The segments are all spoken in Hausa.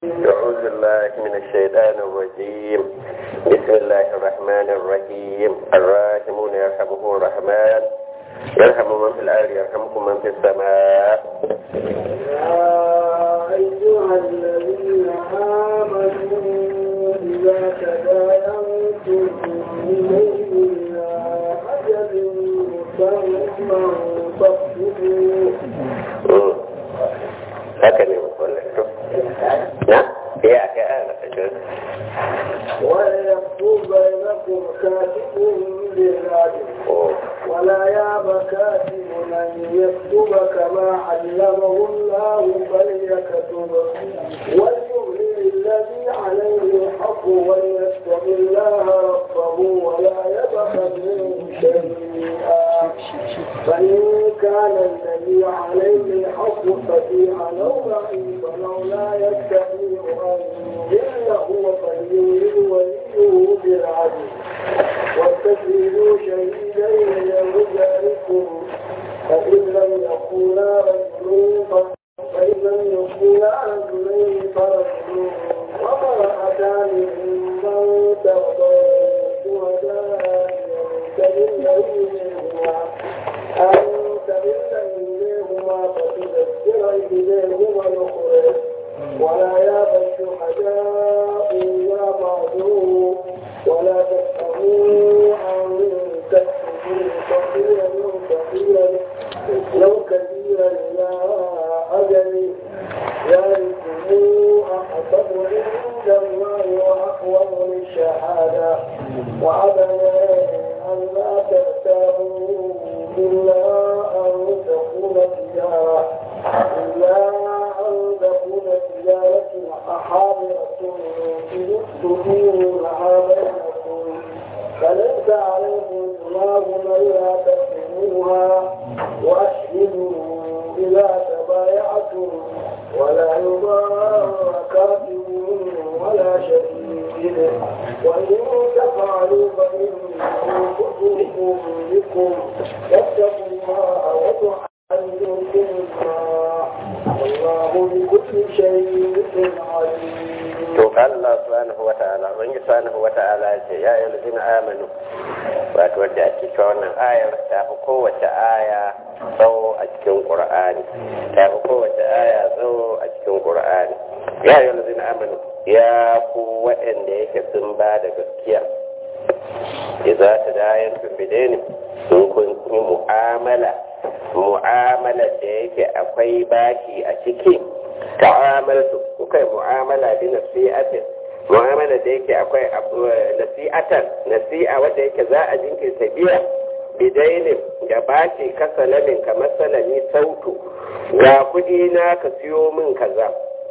أعوذ بالله من الشيطان الرجيم بسم الله الرحمن الرحيم الراحمون يرحمه الرحمن يرحم من في الأرض يرحمكم من في السماء يا أيها الذين آمنوا إذا تداينتم إليه إلى أجل مسمى فاكتبوه هكذا يقول لك نعم يا كأنا وليكتب بينكم كاتب بالعدل ولا ياب كاتب أن يكتب كما علمه الله فليكتب وليملل الذي عليه الحق وليتق الله ربه ولا يبخل منه شيئا فإن كان الذي عليه الحق ففيها لو ضعيفا أو لا يستطيع أن يمله فليملل وليه بالعدل واستشهدوا شهيدين من رجالكم فإن لم يكونا رجلين فإن لم يكونا رجلين فرجل وامرأتان ممن ترضون شهداء تمل إليهما أن تمل إليهما فتذكر إليهما الأخرى ولا يابى الشهداء إذا بعضوا ولا تسألوا عن تكتبوا صغيرا كثيرا لو كثيرا إلى أجل ذلكم أحسب عند الله وأقوم للشهادة وعدنا أن لا ترتابوا إلا أن تكون تجارة إلا أن تكون تجارة حاضرة تدينها بينكم فليس عليكم جناح ألا تكتموها وأشهدوا إذا تبايعتم ولا يضار كاتب ولا شهيد وإن تفعلوا فإنه فسوق بكم واتقوا الله وتعلمكم الله والله بكل شيء عليم to kan Allah subhanahu wa ta'ala wani subhanahu wa ta'ala ce ya yi lujina amanu wato wadda ake cewa wannan ayar ta fi kowace aya tsawo a cikin qur'ani ta fi kowace aya tsawo a cikin qur'ani ya yi lujina amanu ya ku waɗanda yake sun ba da gaskiya idza tadayan tumbideni sun kun yi mu'amala mu'amala da yake akwai bashi a ciki ta'amaltu kuka mu'amala bi nasi'atin mu'amala da yake akwai nasi'atan nasi'a wanda yake za a jinkirta biya bidainin da bashi kasalamin kamar salami sautu ga kudi na ka siyo min kaza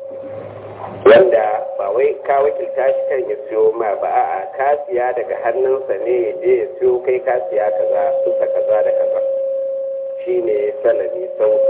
wanda ba wai ka wakilta shi kan ya siyo ma ba a ka siya daga hannunsa ne ya je ya siyo kai ka siya kaza suka kaza da kaza shine salami sautu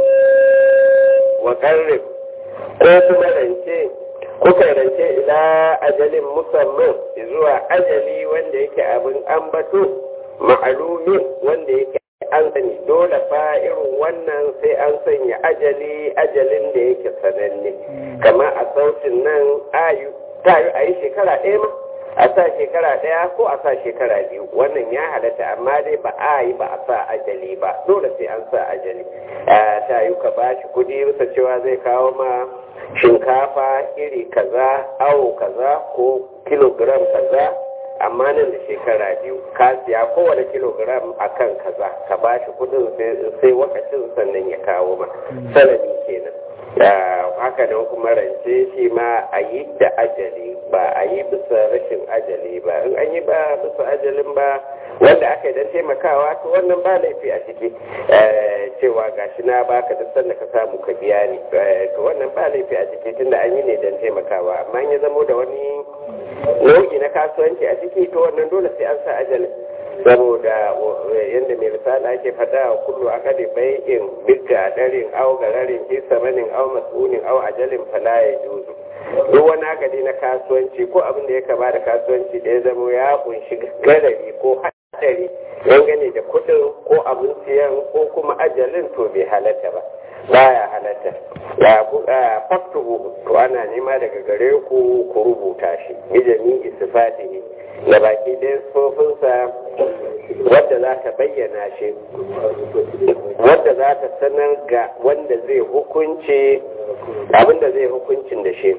wa qarrib ko kuma rance kuka rance ila ajalin musamman zuwa ajali wanda yake abin ambato ma'alumi wanda yake an sani dole fa irin wannan sai an sanya ajali ajalin da yake sananne kamar a sautin nan ayu ta yi a yi shekara ɗaya ma a sa shekara ɗaya ko a sa shekara biyu wannan ya halatta amma dai ba a yi ba a sa ajali ba dole sai an sa ajali ta yi ka ba shi kudi bisa cewa zai kawo ma shinkafa iri kaza awo kaza ko kilogram kaza amma nan da shekara biyu ka siya kowane kilogram a kan kaza ka ba shi kudin sai wakacin sannan ya kawo ma sanadi kenan haka nan kuma rance shi ma a yi da ajali ba a yi bisa rashin ajali ba in an yi ba bisa ajalin ba wanda aka yi don taimakawa to wannan ba laifi a ciki cewa gashi na baka duk sanda ka samu ka biya ni to wannan ba laifi a ciki tunda an yi ne don taimakawa amma ya zamo da wani nau'i na kasuwanci a ciki to wannan dole sai an sa ajalin saboda yadda mai risala ake fada wa kullu a kadi bai'in bigga darin au gararin fi samanin au mas'unin au ajalin fala ya juzu duk wani akadi na kasuwanci ko abin da ya kama da kasuwanci da ya zama ya kunshi garari ko hadari dangane da kudin ko abin siyan ko kuma ajalin to bai halatta ba baya halatta ya faktuhu to ana nema daga gare ku ku rubuta shi bijami istifatihi da baki ɗaya tsofinsa wadda za ta bayyana shi wadda za ta sanar ga wanda zai hukunci abinda zai hukuncin da shi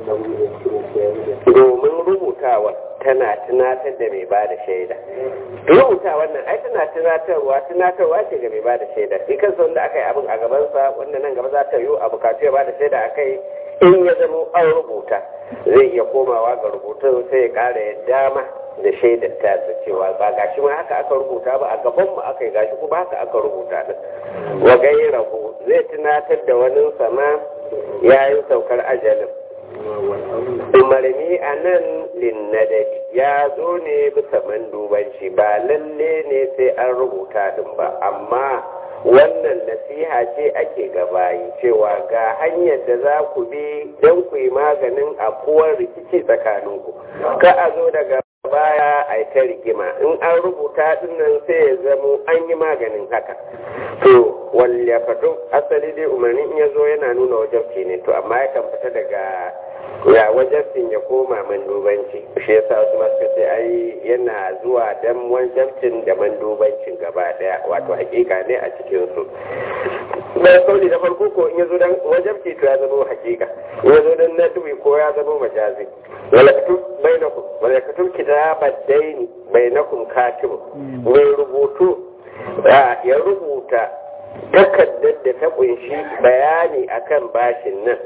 domin rubutawa tana tunatar da mai ba da shaida rubuta wannan ai tana tunatarwa tunatarwa ce ga mai ba da shaida shi kansa wanda aka yi abin a gabansa wanda nan gaba za ta yi a bukatu ya ba da shaida a kai in ya zama an rubuta zai iya komawa ga rubutun sai ya kara ya dama da shaidar ta cewa ba gashi ma haka aka rubuta ba a gaban mu aka yi gashi kuma haka aka rubuta din wa gairahu zai tunatar da wani sama yayin saukar ajalin umarni a nan linnadari ya zo ne bisa mandubanci ba lalle ne sai an rubuta din ba amma wannan nasiha ce ake gabayi cewa ga hanyar da za ku bi don ku yi maganin afuwar rikici tsakaninku ka a zo daga baya a ta rigima in an rubuta dinnan sai ya zamo an yi maganin haka to walle fatu asali dai umarni in ya zo yana nuna wajabci ne to amma ya kan fita daga ya wajabcin ya koma mandubanci shi yasa wasu masu ce ai yana zuwa dan wajabcin da mandubancin gaba daya wato hakika ne a cikin su mai kauli da farko ko in ya zo dan wajabci to ya zama hakika in ya zo dan nadwi ko ya zama majazi wala katub bainakum wala katub kitabat daini bainakum katib mai rubutu ya rubuta takardar da ta kunshi bayani akan bashin nan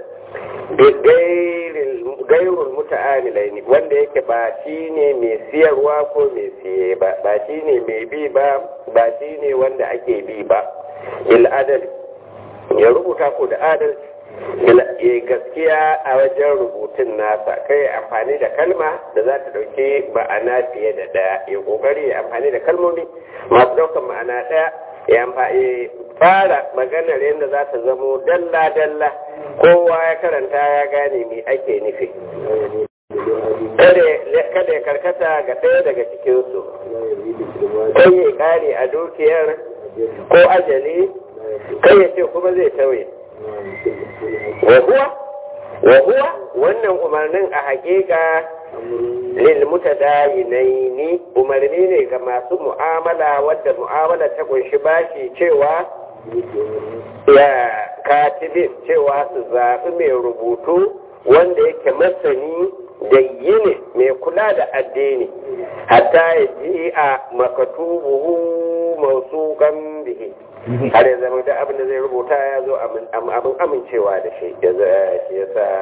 gairul muta'amilai ne wanda yake ba shi ne mai siyarwa ko mai siye ba ba shi ne mai bi ba ba shi ne wanda ake bi ba il adal ya rubuta ko da adalci gaskiya a wajen rubutun nasa kai amfani da kalma da za ta dauke ma'ana fiye da daya ya kokari ya amfani da kalmomi masu daukan ma'ana daya ya fara maganar yadda za ta zamo dalla-dalla kowa ya karanta ya gane me ake nufi kada ya karkata ga ɗaya daga cikinsu kai ya kare a dukiyar ko ajali kai ya ce kuma zai tauye wahuwa wahuwa wannan umarnin a hakika lil mutadayinaini umarni ne ga masu mu'amala wadda mu'amala ta kunshi bashi cewa ya katibin cewa su zaɓi mai rubutu wanda yake masani da yini mai kula da addini hatta ya ji a makatubuhu masu bihi har ya zama da abin da zai rubuta ya zo abin amincewa da shi ya sa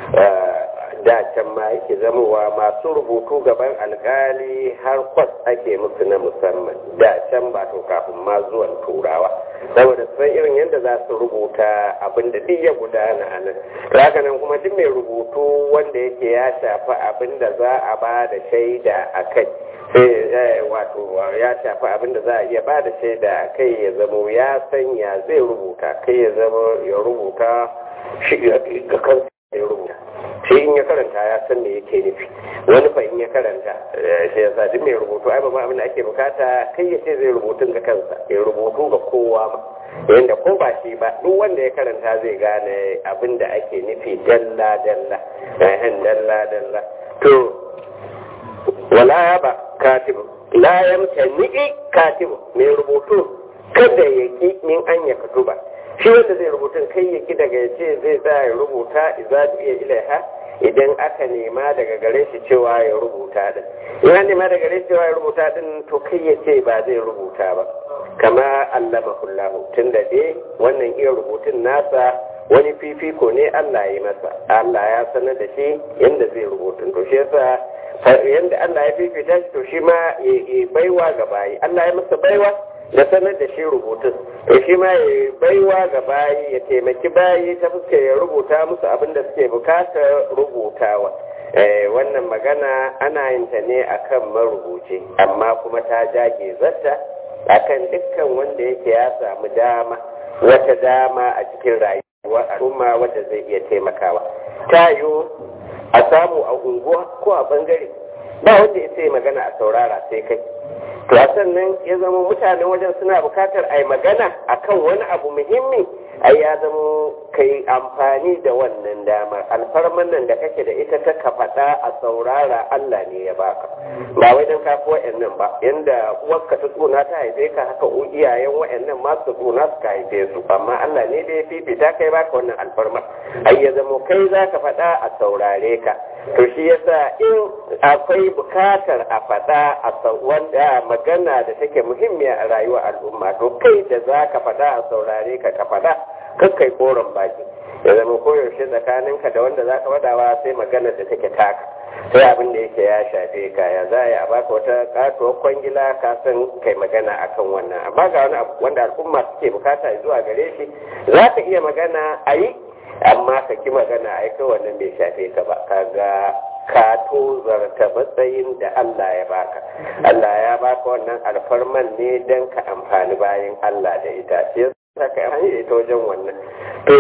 da can ma yake zamowa masu rubutu gaban alkali har kwas ake musu na musamman da can ba to kafin ma zuwan turawa saboda san irin yadda za su rubuta abin da duk ya gudana a nan haka nan kuma duk mai rubutu wanda yake ya shafi abin da za a ba da shaida a kai sai wato ya shafi abin da za a iya ba da shaida a kai ya zamo ya sanya zai rubuta kai ya zama ya rubuta shi ga kansa ya rubuta sai in ya karanta ya san me yake nufi wani fa in ya karanta shi yasa duk mai rubutu ai babban abin da ake bukata kai ya ce zai rubutun ga kansa ya rubutu ga kowa ma yanda ko ba shi ba duk wanda ya karanta zai gane abin da ake nufi dalla dalla ehem dalla dalla to wala ba katibu la yamtani katibu mai rubutu kada ya ki min an ya katuba shi wanda zai rubutun kai ya ki daga ya ce zai tsaya ya rubuta idza iya ilaiha idan aka nema daga gare shi cewa ya rubuta din in an nema daga gare shi cewa ya rubuta din to kai ya ce ba zai rubuta ba kama allama kullahu tun da dai wannan iya rubutun nasa wani fifiko ne Allah ya yi masa Allah ya sanar da shi yadda zai rubutun to shi yasa yadda Allah ya fifita shi to shi ma ya baiwa ga bayi Allah ya masa baiwa da sanar da shi rubutun to shi ma ya baiwa ga bayi ya taimaki bayi ta fuska ya rubuta musu abin da suke bukatar rubutawa wannan magana ana yin ta ne akan marubuci amma kuma ta jage zata akan dukkan wanda yake ya samu dama wata dama a cikin rayuwa al'umma wadda zai iya taimakawa ta yiwu a samu a unguwa ko a bangare ba wanda ya sai magana a saurara sai kai to a sannan ya zama mutanen wajen suna bukatar a yi magana akan wani abu muhimmi ai ya zama kai amfani da wannan damar alfarman nan da kake da ita ta ka faɗa a saurara Allah ne ya baka ba wai dan kafi wa'annan ba yanda uwarka ta tsona ta haife ka haka iyayen wa'annan ma su tsona su ka haife su amma Allah ne da ya fifita kai baka wannan alfarma ai ya zama kai za ka faɗa a saurare ka to shi yasa in akwai bukatar a faɗa a wanda magana da take muhimmiya a rayuwar al'umma to kai da za ka faɗa a saurare ka ka faɗa kakkai koren baki ya zama koyaushe tsakaninka da wanda za ka faɗawa sai maganar da take taka sai abin da yake ya shafe ka ya za a baka wata katuwar kwangila ka san kai magana akan wannan amma ga wani abu wanda al'umma suke bukata zuwa gare shi za ka iya magana a yi amma ka ki magana a kai wannan bai shafe ka ba kaga ka tozarta matsayin da Allah ya baka Allah ya baka wannan alfarman ne don ka amfani bayan Allah da ita sai yasa ka amfani da ita wajen wannan to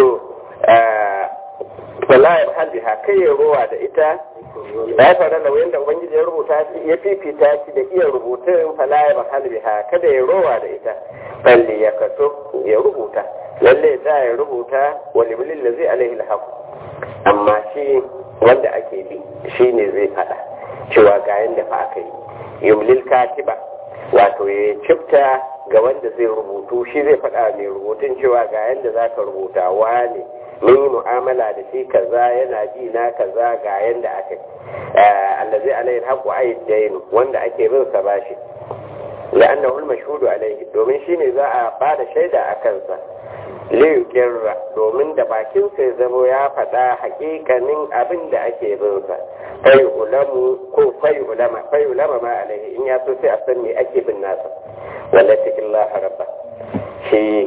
wala ya haliha kai ya rowa da ita ya fara da wayan da ubangiji ya rubuta shi ya fifita shi da iya rubutun fala ya haliha kada ya rowa da ita balli ya kaso ya rubuta lalle za ya rubuta wani bilin da zai alaihi alhaku amma shi wanda ake bi shi ne zai fada cewa ga yadda fa aka yi yumlil katiba wato ya cifta ga wanda zai rubutu shi zai fada mai rubutun cewa ga yadda za ka rubuta wane mun yi mu'amala da shi kaza yana ji na kaza ga yadda aka yi allazi alaihi alhaku ayyadainu wanda ake bin sa bashi la'annahu al-mashhudu alaihi domin shine za a bada shaida a kansa liyukirra domin da bakin sai zamo ya faɗa hakikanin abin da ake bin sa fai ulamu ko fai ulama fai ulama ma alaihi in ya so sai a san me ake bin nasa wala tikillah rabba shi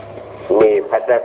me fadar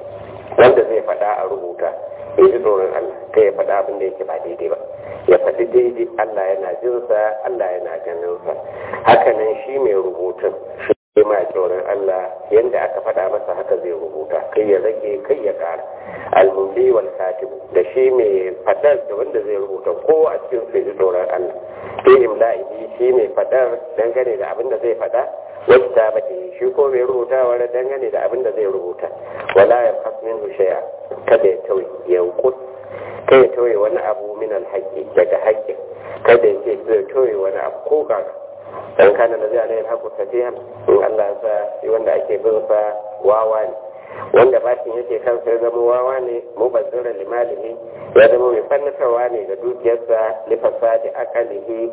wanda zai faɗa a rubuta in ji tsoron Allah kai ya faɗa abin da yake ba daidai ba ya faɗi daidai Allah yana jinsa Allah yana ganinsa hakanan shi mai rubutun shi ma tsoron Allah yadda aka faɗa masa haka zai rubuta kai ya rage kai ya ƙara almumbi wal katib da shi mai faɗar da wanda zai rubuta ko a cikin sai ji tsoron Allah fi imla'i shi mai faɗar dangane da abin da zai faɗa wata ta bace shi ko mai rubuta wani dangane da abin da zai rubuta wala ya fasmin shay'a kada ya tauye ya kus kai ya tauye wani abu min alhaƙi daga haƙƙin kada ya ce zai tauye wani abu ko kaga dan kana da zai alayhi haku tafiya in Allah sa shi wanda ake bin sa wawa ne wanda bashin yake kansa ya zama wawa ne mubazzira limalihi ya zama mai fannatarwa ne ga dukiyarsa lifasadi akalihi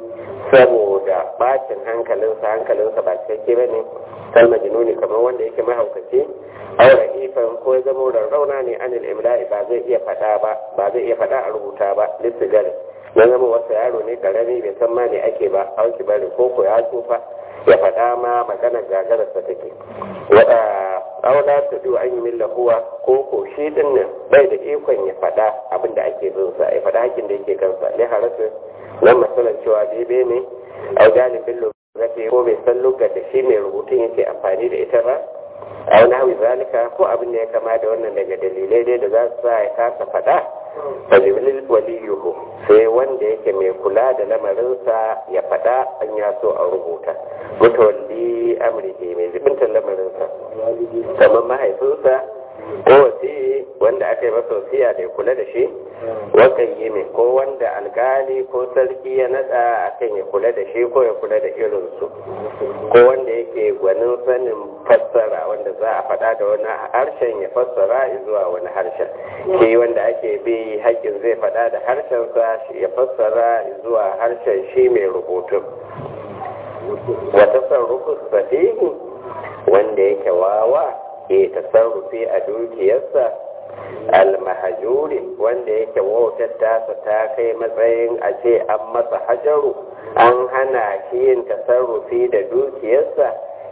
saboda bacin hankalinsa hankalinsa ba cikakke ba ne kal majnuni kamar wanda yake mahaukaci aure ifan ko ya zama rarrauna ne anil imla'i ba zai iya fada ba ba zai iya fada a rubuta ba lissigari na zama wasu yaro ne karami bai san ma ne ake ba auki bari ko ko ya tsufa ya faɗa ma magana gagararsa take wada aula ta biyu an yi milla huwa ko ko shi din nan bai da ikon ya faɗa abin da ake bin sa ya faɗa hakin da yake kansa ne harasu nan masalan cewa bebe ne au galibin lokaci ko bai san lokacin da shi mai rubutun yake amfani da ita ba a wani hawi zalika ko abin da ya kama da wannan daga dalilai dai da za su sa ya kasa faɗa fajimlil waliyuhu sai wanda yake mai kula da lamarinsa ya faɗa an ya so a rubuta mutawalli amrihi mai zibintar lamarinsa kamar mahaifinsa ko wasi wanda aka yi masa wasiya da ya kula da shi wakan yi mai ko wanda alkali ko sarki ya nada akan ya kula da shi ko ya kula da irinsu ko wanda yake gwanin sanin fassara wanda za a faɗa da wani harshen ya fassara zuwa wani harshen shi wanda ake bi haƙƙin zai faɗa da harshensa ya fassara zuwa harshen shi mai rubutun wata sarrufu sahihi wanda yake wawa ke tasarrufi a dukiyarsa almahajuri wanda yake wautar tasa ta kai matsayin a ce an masa hajaru an hana shi yin tasarrufi da dukiyarsa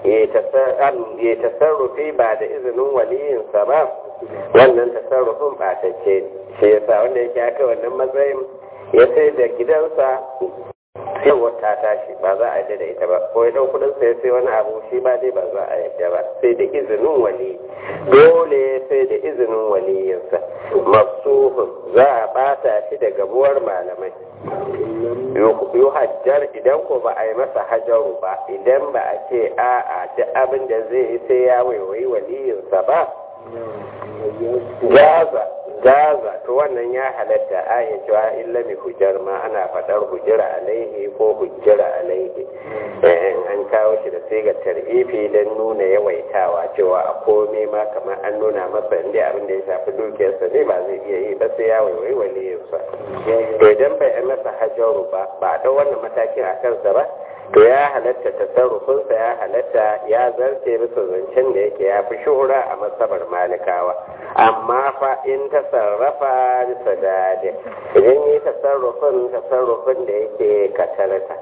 ya tasarrufi ba da izinin waliyinsa ba wannan tasarrufin ba ta ce shi yasa wanda yake aka wannan matsayin ya sai da gidansa sai wata tashi ba za a yadda da ita ba ko ya dau kudin sai sai wani abu shi ba dai ba za a yadda ba sai da izinin wali dole sai da izinin waliyinsa masuhun za a bata shi da gabuwar malamai yi hajjar idan ko ba a yi masa hajaru ba idan ba a ce a'a duk abin da zai yi sai ya waiwayi waliyinsa ba gaza gaza to wannan ya halatta a yi cewa illa mai hujjar ma ana faɗar hujjira alaihi ko hujjira alaihi an kawo shi da sigar tar'ifi don nuna yawaitawa cewa a kome ma kamar an nuna masa inda abin da ya shafi dukiyarsa ne ba zai iya yi ba sai ya waiwai waliyinsa to idan bai yi masa hajjaru ba ba a ɗau wannan matakin a kansa ba to ya halatta tasarrufinsa ya halatta ya zarce bisa zancen da yake ya fi shuhura a masabar malikawa amma fa in tasarrafa bisa dade idan yi tasarrufin tasarrufin da yake katarata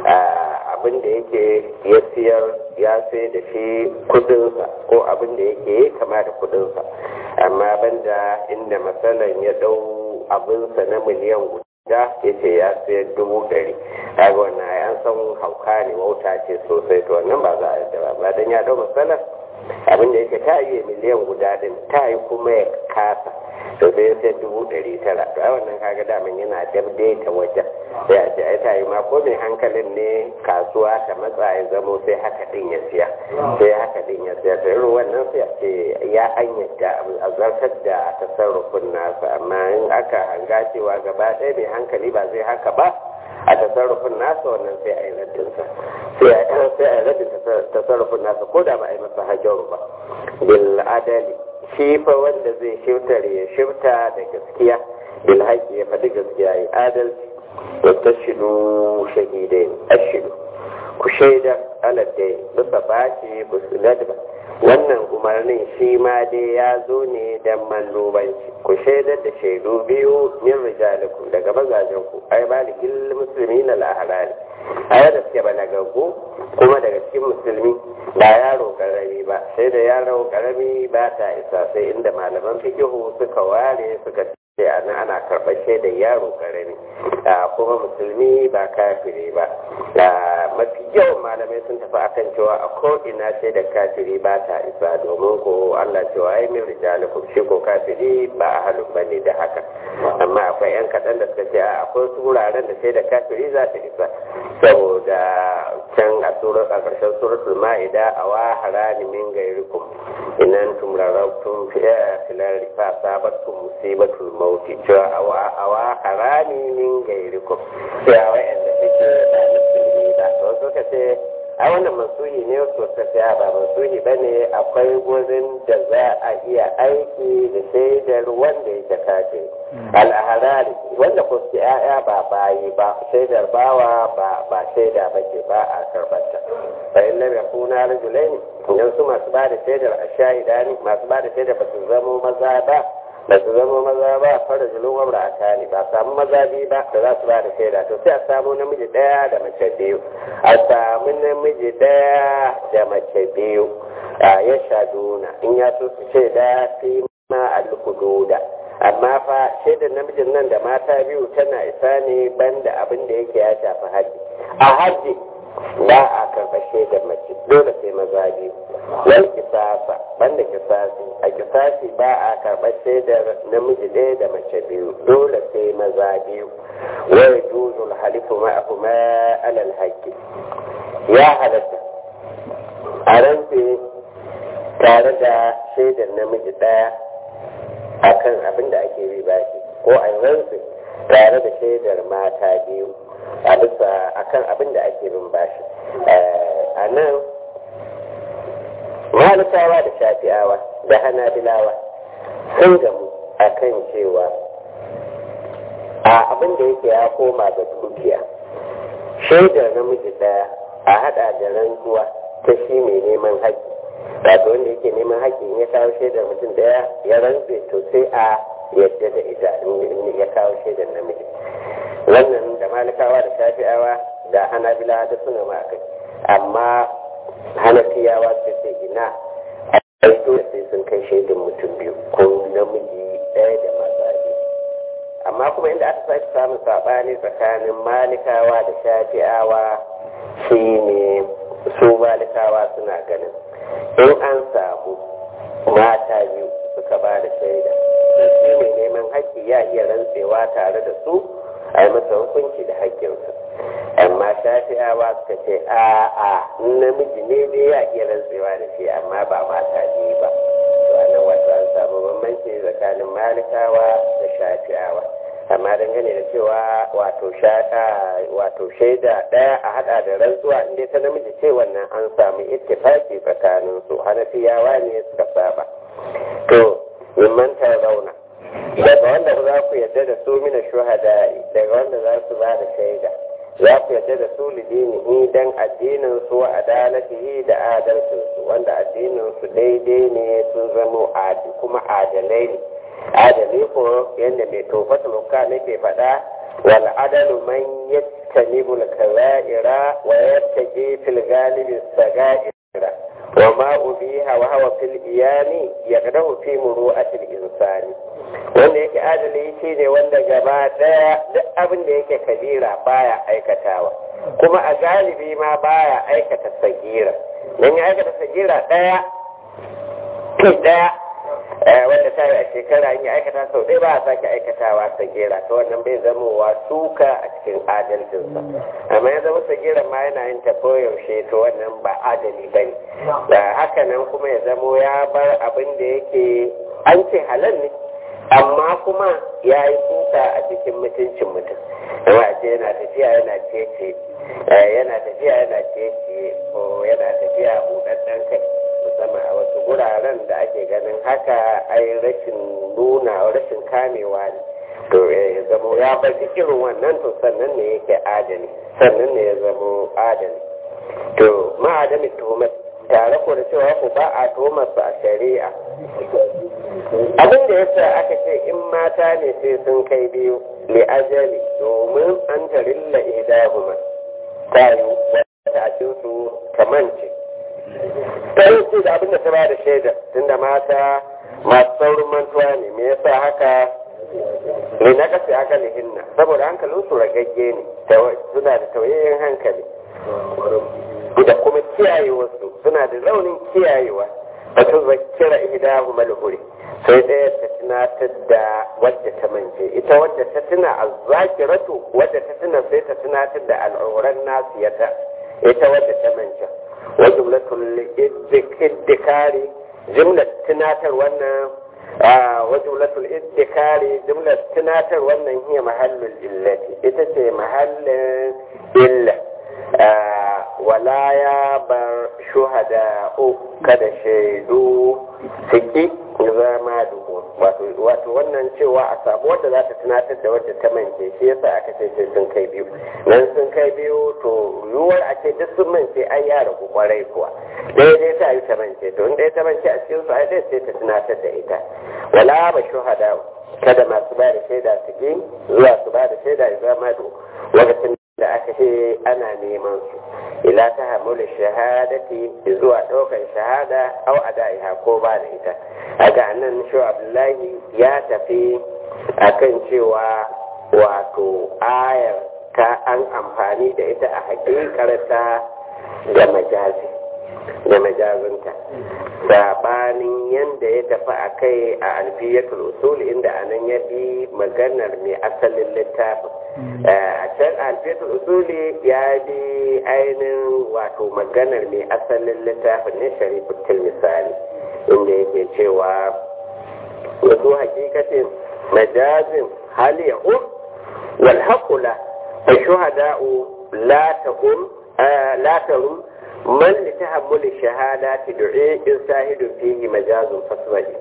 abin da yake ya siyar ya sai da shi kudinsa ko abin da yake kama da kudinsa amma banda inda matsalan ya dau abinsa na miliyan guda da ya ce ya sayar dubu ɗari kaga wannan an san hauka ne wauta ce sosai to wannan ba za a yadda ba ba dan ya dau matsalar abin da yake ta yi miliyan guda din ta yi kuma ya kasa to sai ya sayar dubu ɗari tara to ai wannan kaga daman yana dabdaita wajen sai a ce ai ta yi ma ko mai hankalin ne kasuwa ta matsa ya zamo sai haka din ya siya sai haka din ya siya to irin wannan sai a ce ya an yadda a zartar da tasarrufin nasa amma in aka hanga cewa gaba ɗaya mai hankali ba zai haka ba a tasarrufin nasa wannan sai a yi raddinsa sai a yi raddin tasarrufin nasa ko da ba a yi masa hajjaru ba bil adali shi fa wanda zai shiftar ya shifta da gaskiya bil haƙi ya faɗi gaskiya ya adalci wa tashidu shahidai ashidu ku shaida aladdai bisa bashi ku ladba wannan umarnin shi ma dai ya zo ne don mallubanci ku shaidar da shaidu biyu min rijalikum daga mazajenku ai baligil musulmi na laharari a yadda suke balagaggu kuma daga cikin musulmi ba yaro karami ba sai da yaro karami ba ta isa sai inda malaman fikihu suka ware suka ce ana ana karɓar shaidar yaro karami kuma musulmi ba kafiri ba mafi yawan malamai sun tafi akan cewa a ko'ina shaidar kafiri ba ta isa domin ko Allah cewa ya min rijalikum shi ko kafiri ba a halin bane da haka amma akwai yan kaɗan da suka ce a akwai wuraren da shaidar kafiri za ta isa saboda can a surar a ƙarshen suratul ma'ida a wa harani min gairikum inan tum rarautum fi filari fa sabatkum musibatul mauti cewa a wa harani min gairikum sai a wa'anda suke da musulmi ba to suka ce a wannan masuhi ne wasu suka ce ba masuhi ba ne akwai gurin da za a iya aiki da shaidar wanda yake kafe al'aharari wanda ko su ya'ya ba bayi ba shaidar bawa ba ba shaida ba ke ba a karbata bayan lam yakuna rajulaini idan su masu ba da shaidar a shahida ne masu ba da shaidar ba su zamo maza ba ba su zama maza ba fara julun wabra a kani ba samu maza biyu ba da za su ba da shaida to sai a samu namiji ɗaya da mace biyu a samu namiji ɗaya da mace biyu a ya shaduna in ya so su shaida fi ma alhududa amma fa shaidar namijin nan da mata biyu tana isa ne banda abin da yake ya shafi haji a haji ba a karɓa shaidar mace dole sai maza biyu wal kisasa banda kisasi a kisasi ba a karɓa shaidar namiji ɗaya da mace biyu dole sai maza biyu wai juzul halifu ma'ahu ma alal haƙƙi ya halatta a rantse tare da shaidar namiji ɗaya akan abin da ake bi bashi ko a rantse tare da shaidar mata biyu a bisa akan abin da ake bin bashi a nan malikawa da shafi'awa da hanabilawa sun gamu a kan cewa a abin da yake ya koma ga dukiya shaidar namiji daya a hada da rantsuwa ta shi mai neman haƙƙi wato wanda yake neman haƙƙi in ya kawo shaidar mutum daya ya rantse to sai a yadda da ita in ya kawo shaidar namiji wannan da malikawa da shafi'awa da hanabila da suna ma kai amma hanafiyawa su ce ina a dole sai sun kai shaidar mutum biyu ko namiji ɗaya da maza biyu amma kuma inda aka sake samun saɓani tsakanin malikawa da shafi'awa shine su malikawa suna ganin in an samu mata biyu suka ba da shaida shi mai neman haƙƙi ya iya rantsewa tare da su a yi masa hukunci da haƙƙinsa amma shafi'awa suka ce a a namiji ne dai ya iya rantsewa da shi amma ba mata ne ba to a nan wato an samu bambanci tsakanin malikawa da shafi'awa amma dangane da cewa wato wato shaida ɗaya a hada da rantsuwa inda ta namiji ce wannan an samu ittifaki tsakanin su hanafiyawa ne suka saba to mimman ta zauna daga wanda za ku yadda da su mina shuhada daga wanda za su ba da shaida za ku yadda da su lidini dan addinin su wa adalatihi da adalcin su wanda addinin su daidai ne sun zamo adi kuma adalai ne adali ko yadda mai tofata muka nake faɗa wal adalu man yattanibu al-kaba'ira wa yattaji fil ghalibi sagaira wa ma ubiha wa hawa fil iyani yaqdahu fi muru'ati al-insani wanda yake adali shine wanda gaba daya duk abin da yake kabira baya aikatawa kuma a galibi ma baya aikata sagira dan ya aikata sagira daya daya wanda ta yi a shekara in ya aikata sau ɗaya ba a sake aikatawa sagera ta wannan bai zama wa suka a cikin adalcinsa amma ya zama sagera ma yana yin ta yaushe to wannan ba adali ba ne da haka nan kuma ya zamo ya bar abin da yake an ce halal ne amma kuma ya yi suka a cikin mutuncin mutum amma a ce yana tafiya yana cece yana tafiya yana cece ko yana tafiya buɗaɗɗen kai musamman a wasu guraren da ake ganin haka ai rashin nuna rashin kamewa ne to ya zamo ya bar irin wannan to sannan ne yake adali sannan ne ya zamo adali to ma'adami tuhumar tare ko da cewa ku ba a tuhumar su a shari'a abin da yasa aka ce in mata ne sai sun kai biyu li ajali domin an tarilla idahuma ta yi wata a su kamance ta yi ce da abinda ta ba da shaida tunda mata masu saurin mantuwa ne me yasa haka ne na kasi aka hinna saboda hankalin su ragagge ne suna da tauyayyen hankali da kuma kiyayewarsu suna da raunin kiyayewa a tun zakira ihdahu malhuri sai ɗaya ta tunatar da wadda ta mance ita wadda ta tuna a zakiratu wadda ta tuna sai ta tunatar da al'auran nasiyata ita wadda ta mance وجملة الادكار جملة تناتر وانا وجملة الادكار جملة تناتر وانا هي محل الإلة إتسي محل إلة ولا يابر شهداء kada shaidu suki zama duhu wato wannan cewa a samu wadda za ta tunatar da wadda ta mance shi yasa aka ce sai sun kai biyu nan sun kai biyu to yiwuwar a ce duk sun mance ai ya ragu kwarai kuwa ɗaya dai ta yi ta mance to in ɗaya ta mance a cikin su ai ɗaya sai ta tunatar da ita wala ba shuhada kada masu ba da shaida su ki zuwa su ba da shaida ya zama duhu lokacin da aka ce ana neman su ila ta hamulu shahadati zuwa ɗaukar shahada au adaiha ko ba da ita a nan shi abdullahi ya tafi akan cewa wato ayar ta an amfani da ita a hakikarta da majazi da majazinta sabanin yadda ya tafi a kai a alfiyatul usul inda anan ya bi maganar mai asalin littafin a can alfiyatul usuli ya bi ainihin wato maganar mai asalin littafin ne sharifutul misali inda yake cewa wasu hakikatin majazin hali ya um wal haƙula fa shuhada'u la tahum la tarum man li tahammuli shahadati du'i in sahidu fihi majazun faswaji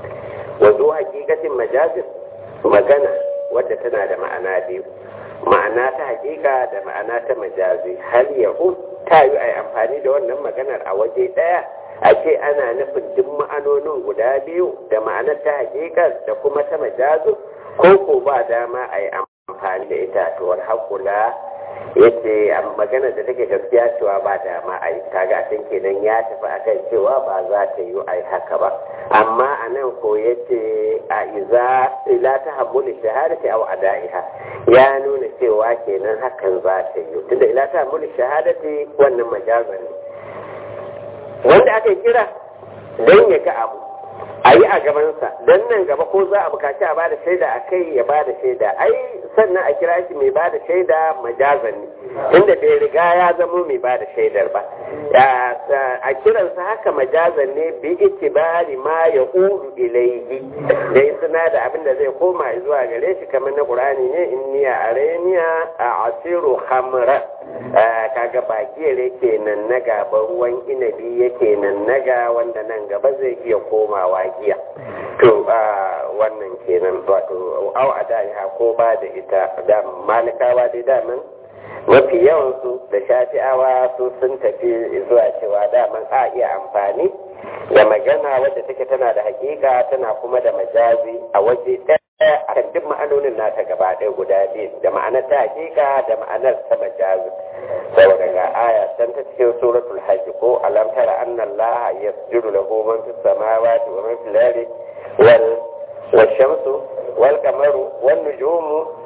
wasu hakikatin majazin magana wadda tana da ma'ana biyu ma'ana ta hakika da ma'ana ta majazi hal yahu ta yi a amfani da wannan maganar a waje ɗaya a ce ana nufin duk ma'anonin guda biyu da ma'anar ta hakika da kuma ta majazu ko ko ba dama a yi amfani da itatuwar hakula yace a maganar da take gaskiya cewa ba dama a yi kaga a can kenan ya tafi akan cewa ba za ta yi a yi haka ba amma a nan ko yace a iza ila ta hammuli shahadati aw adaiha ya nuna cewa kenan hakan za ta yi tunda ila ta hammuli shahadati wannan majazan ne wanda aka kira don ya ga abu a yi a gabansa don nan gaba ko za a bukaci a bada shaida a kai ya bada shaida ai sannan a kira shi mai bada shaida majazan ne inda bai riga ya zamo mai bada shaidar ba a kiransa haka majazan ne bi itibari ma ya uru ilaihi da suna da abin da zai koma zuwa gare shi kamar na qur'ani ne inniya areniya a asiru hamra kaga bakiyar kenan na gaba ruwan inabi yake nan naga wanda nan gaba zai iya komawa giya to wannan kenan wato au a da'iha ko ba da ita da malikawa dai daman mafi yawansu da shafi'awa su sun tafi zuwa cewa daman a iya amfani da magana wadda take tana da hakika tana kuma da majazi a waje ɗaya a kan duk ma'anonin nata gaba ɗaya guda biyu da ma'anar ta hakika da ma'anar ta majazi saboda ga aya can ta cikin suratul hajj ko alam tara anna allaha yasjudu lahu man fis samawati wa man fil ardi wal والشمس والقمر والنجوم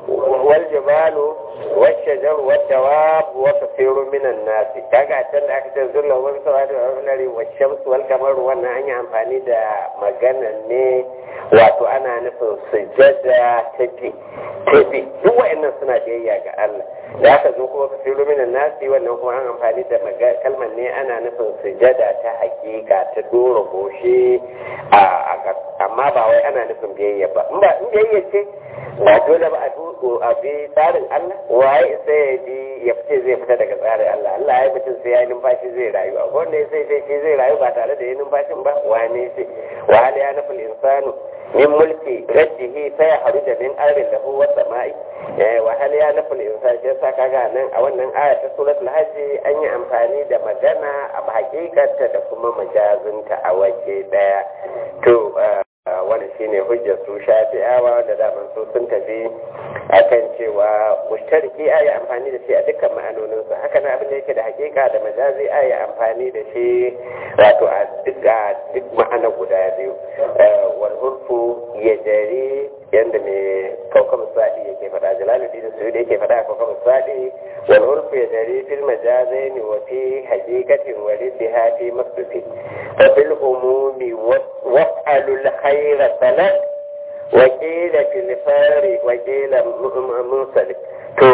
والجبال والشجر والدواب وكثير من الناس kaga can da aka ce zulla wani sawa da wani wa shamsu wal kamar wannan an yi amfani da magana ne wato ana nufin sujada tafi tafi duk wa'annan suna biyayya ga Allah da aka zo kuma kasiru minan nasi wannan kuma an amfani da kalmar ne ana nufin sujada ta hakika ta dora goshi a amma ba wai ana nufin biyayya ba in ba in biyayya ce ba dole ba a bi tsarin Allah waye sai ya bi ya fice zai fita daga tsarin Allah Allah ya mutum sai ya yi numfashi zai rayu a wanda ya sai sai zai rayu ba tare da yi numfashin ba wane sai wa hal ya nafil insanu min mulki raddihi sai ya haru da min arin lahu wa sama'i wa hal ya nafil insanu sai sa kaga nan a wannan aya ta suratul hajj an yi amfani da magana a hakikarta da kuma majazinta a waje daya to wani shine hujjar su shafi'awa da daman su sun tafi akan cewa mushtariki a yi amfani da shi a dukkan ma'anoninsa haka na abin da yake da hakika da majazi a yi amfani da shi wato a duk ma'ana guda biyu wal hurfu ya jari yadda mai kaukar sadi yake faɗa jalaluddin su da yake faɗa a kaukar sadi wal hurfu ya jari fil majazaini wa fi hakikatin wa riddiha fi masdufi fa fil umumi waf'alul khayra salat wa qila fil fari wa qila munsalif to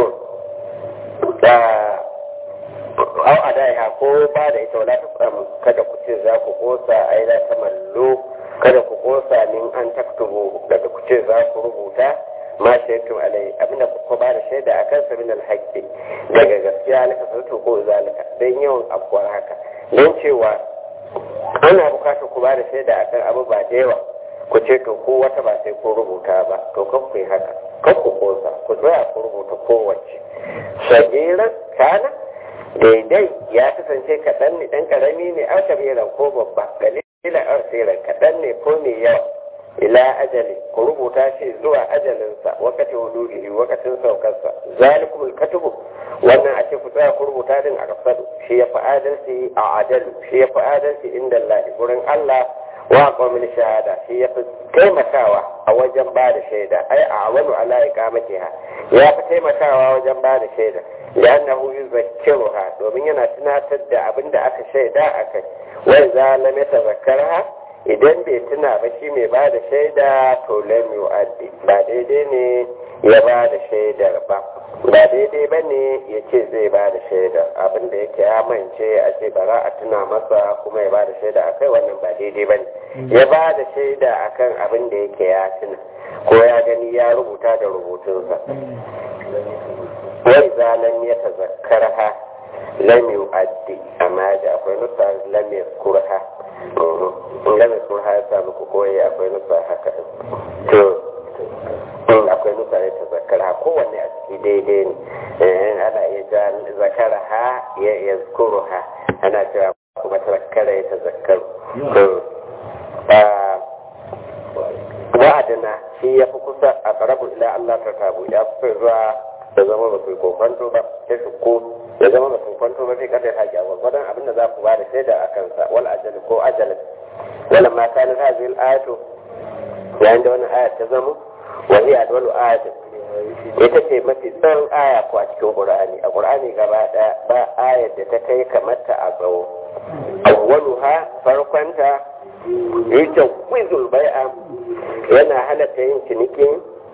da au adaiha ko ba da ita wala ta kada ku ce za ku kosa ai la tamallu kada ku kosa min an taktubu daga ku ce za ku rubuta ma shaitu alai abinda ku ba da shaida a kansa min alhaqqi daga gaskiya laka sautu ko zalika dan yawan abuwar haka don cewa ana bukatar ku ba da shaida akan abu ba da yawa ku ce to ko wata ba sai ku rubuta ba to kan ku yi haka kan ku kosa ku tsaya ku rubuta kowace shagiran kana daidai ya kasance kaɗan ne ɗan ƙarami ne an kabiran ko babba galila an tsira kaɗan ne ko mai yawa ila ajali ku rubuta shi zuwa ajalinsa wakati wudu'ihi wakatin saukarsa zalikumul katubu wannan a ce ku tsaya ku rubuta din a kasadu shi ya fi adalci a adalu shi ya fi adalci inda Allah gurin Allah wa qawmin shahada shi ya fi taimakawa a wajen ba da shaida ai a wani ala iqamatiha ya fi taimakawa wajen ba da shaida لأنه يذكرها domin yana tunatar da abin da aka shaida a kai wai za lam yatazakkarha idan bai tuna ba shi mai ba da shaida to lam yu'addi ba daidai ne ya ba da shaidar ba ba daidai ba ne ya ce zai ba da shaidar abin da yake ya mance a ce bara a tuna masa kuma ya ba da shaida a kai wannan ba daidai ba ne ya ba da shaida akan abin da yake ya tuna ko ya gani ya rubuta da rubutunsa وإذا لم يتذكرها لم يؤدي أما جاء أخوي نصر لم يذكرها لم يذكرها يسأل كوكوي أخوي نصر هكا akwai nusa ya ta zakara kowanne a ciki daidai ne ana iya ja zakara ha ya ya zukuru ha ana cewa kuma ta zakara ya ta zakaru wa'adina shi ya fi kusa a ƙarabu ila Allah ta tabu ya fi zuwa da zama ba su kokwanto ba sai su ko ya zama ba su kwanto ba sai kada ta gyawa gwadon abin da za ku ba da shaida a kansa wal ajal ko ajal wala ma kana hadhihi al ayatu yayin da wannan ayat ta zama wa hiya adwalu ayatin ita ce mafi tsawon aya ko a cikin qur'ani a qur'ani gaba daya ba ayat da ta kai kamar ta a tsawo awwaluha farkonta yake wizul bai'a yana halatta yin ciniki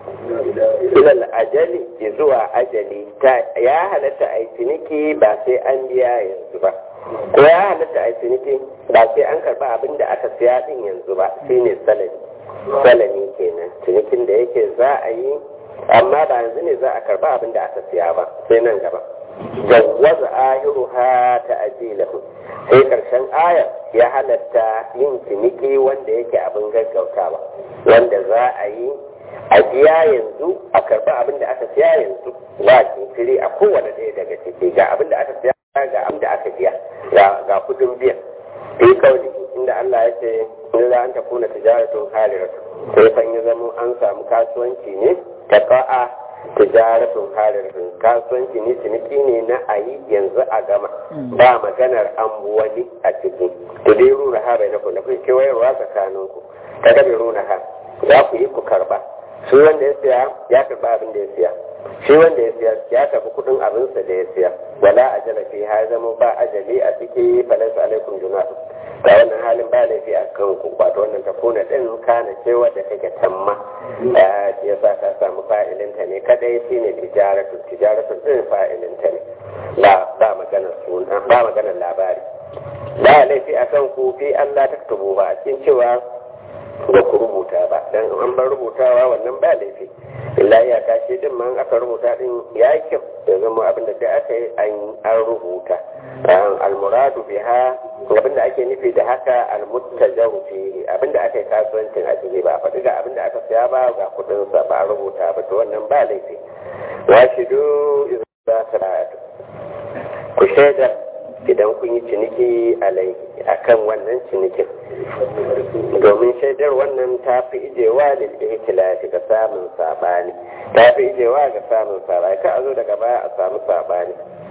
ilal ajali zuwa ajali ta ya halatta a ciniki ba sai an biya yanzu ba ko ya halatta a ciniki ba sai an karba abin da aka siya din yanzu ba shine salami salami kenan cinikin da yake za a yi amma ba yanzu ne za a karba abin da aka siya ba sai nan gaba jawwaza ahiruha ta ajilahu sai karshen ayar ya halatta yin ciniki wanda yake abin gaggautawa wanda za a yi a biya yanzu a karba abin da aka siya yanzu ba jinkiri a kowane ɗaya daga ciki ga abin da aka siya ga abin da aka biya ga kudin biyan fi kauli inda Allah ya ce in za an takuna tijaratun haliratu sai fan ya zama an samu kasuwanci ne ta ka'a tijaratun halirin kasuwanci ne ciniki ne na a yi yanzu a gama ba maganar an wani a ciki to dai runa ha bai na ku na kai kewayarwa tsakaninku ta gabe runa ha za ku yi ku karba shi wanda ya siya ya karba abin da ya siya shi wanda ya siya ya karbi kudin abinsa da ya siya wala ajala fi ha zama ba ajali a ciki falansu alaikum junatu ga wannan halin ba laifi a kan ku wato wannan ta kuna din kana ce wadda take tamma ya sa ka samu fa'ilinta ne kadai shine tijaratu tijaratu din fa'ilinta ne ba ba maganar suna ba maganar labari ba laifi a kan ku fi Allah taktubu ba a cikin cewa ba ku rubuta ba dan an bar rubutawa wannan ba laifi illa ya kashi din man aka rubuta din ya yi kyau ya zama abin da da aka yi an rubuta almuradu biha abin da ake nufi da haka almuttajaru fi abin da aka yi kasuwancin a ciki ba faɗi ga abin da aka siya ba ga kuɗin sa ba rubuta ba to wannan ba laifi washidu idza salatu ku shaida idan kun yi ciniki alai akan wannan cinikin domin shaidar wannan ta fi ijewa da ihtilafi ga samun sabani ta fi ijewa ga samun sabani ka a zo daga baya a samu sabani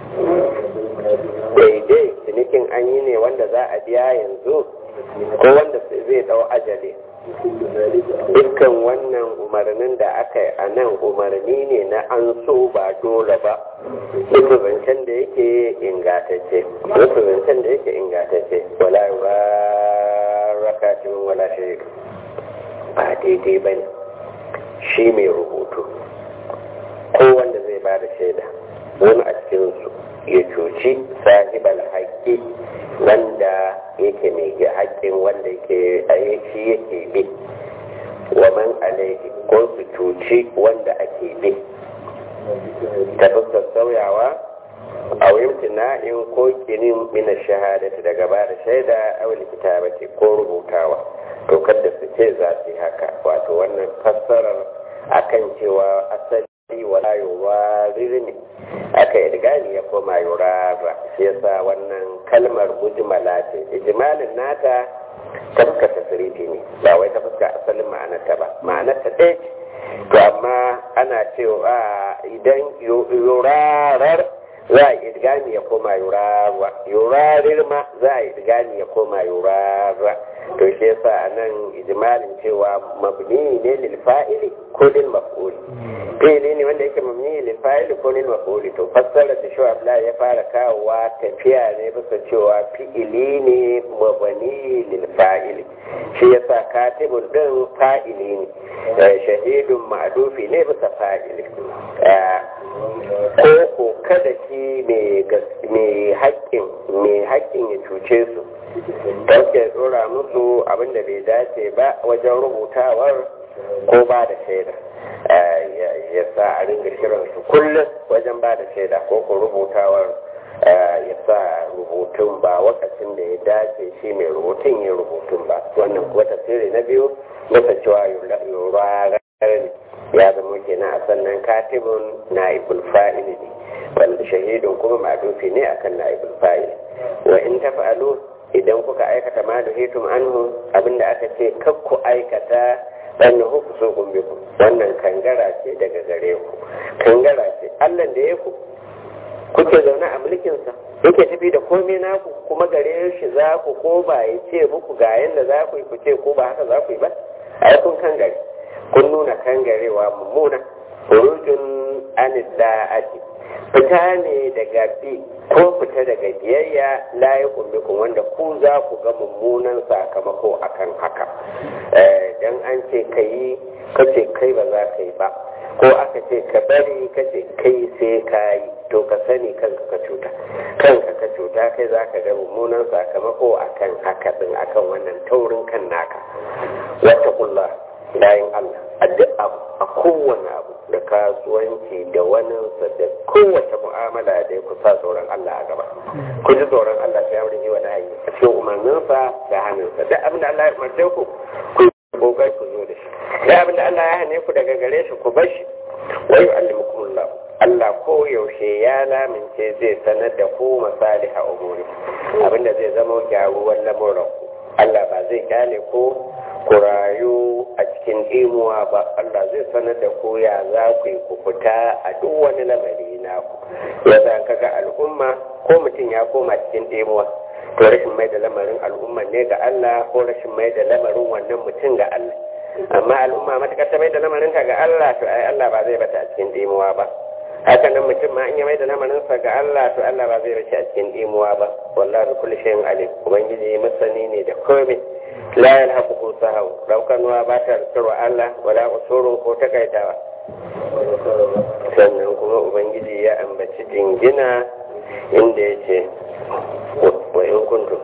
daidai cinikin an yi ne wanda za a biya yanzu ko wanda zai dau ajali dukkan wannan umarnin da aka yi a nan umarni ne na an so ba dole ba duk zancen da yake ingatacce duk zancen da yake ingatacce wala rakatin wala shirik ba daidai ba ne shi mai rubutu ko wanda zai ba da shaida wani a cikinsu ya cuci sahibal haƙƙi wanda yake mai haƙƙin wanda yake shi yake bi wa man alaihi ko su cuci wanda ake bi ta fuskar sauyawa a na'in ko kinin mina shahadati daga ba da shaida a wani kitabati ko rubutawa to kada su ce za su yi haka wato wannan fassarar akan cewa asali wala yuwarir ne aka idgani ya koma yurara shi yasa wannan kalmar mujmala ce ijmalin nata ta fuska tasirifi ne ba wai ta fuska asalin ma'anarta ba ma'anarta ɗaya ce to amma ana cewa idan yurarar za a idgani ya koma yurara yurarir ma za a idgani ya koma yurara to shi yasa nan ijmalin cewa mabni ne lil fa'ili ko lil maf'ul fi'ili ne wanda yake mabni lil fa'ili ko lil maf'ul to fassara da shi Abdullah ya fara kawowa tafiya ne bisa cewa fi'ili ne mabni lil fa'ili shi yasa katibun din fa'ili ne shahidun ma'dufi ne bisa fa'ili ko ko kada shi mai haƙƙin mai haƙƙin ya cuce su don ke tsora musu abin da bai dace ba wajen rubutawar ko ba da shaida ya sa a ringa shirin su kullum wajen ba da shaida ko ko rubutawar ya sa rubutun ba wakacin da ya dace shi mai rubutun ya rubutun ba wannan kuwa tasiri na biyu masa cewa yurarar ne ya zama kenan a sannan katibun na ibul fa'ili ne wanda shahidun kuma madufi ne akan na ibul fa'ili wa in tafa'alu idan kuka aikata ma da hitum anhu abinda aka ce kar ku aikata dan huku so kun bi ku wannan kangara ce daga gare ku kangara ce Allah da ya ku kuke zaune a mulkinsa yake tafi da komai naku kuma gare shi za ku ko ba ya ce muku ga yanda za ku yi ku ce ko ba haka za ku yi ba ai kun kangare kun nuna kangarewa mummuna hurujun an da'ati fita ne daga bi ko fita daga biyayya la ya kun wanda ku za ku ga mummunan sakamako akan haka dan an ce kai kace kai ba za ka yi ba ko aka ce ka bari kace kai sai ka yi to ka sani kanka ka cuta kanka ka cuta kai za ka ga mummunan sakamako akan haka din akan wannan taurin kan naka wata kulla bayan Allah a duk abu a kowane abu da kasuwanci da waninsa da kowace mu'amala da ya kusa tsoron Allah a gaba ku ji tsoron Allah ta yawon yi wa nahi a cikin umarninsa da hannunsa duk abin da Allah ya umarce ku ku kokai ku zo da shi duk abin da Allah ya hane ku daga gare shi ku bar shi wa yu'allimukumullah Allah ko yaushe ya lamince zai sanar da ku masaliha umuri abinda zai zama gyaruwar lamuran ku Allah ba zai kyale ko ku rayu a cikin imuwa ba Allah zai sanar da ku ya za ku yi ku fita a duk wani lamari na ku ya za ka ga al'umma ko mutum ya koma cikin imuwa to rashin mai da lamarin al'umma ne ga Allah ko rashin mai da lamarin wannan mutum ga Allah amma al'umma matuƙar ta mai da lamarin ta ga Allah to ai Allah ba zai bata a cikin imuwa ba haka nan mutum ma in ya mai da lamarinsa ga Allah to Allah ba zai bashi a cikin imuwa ba wallahi kulli shay'in alim ubangiji masani ne da komai la yalhaquhu sahaw raukanuwa ba ta rikarwa Allah wala usurun ko takaitawa sannan kuma ubangiji ya ambaci jingina inda ya ce wa in kuntum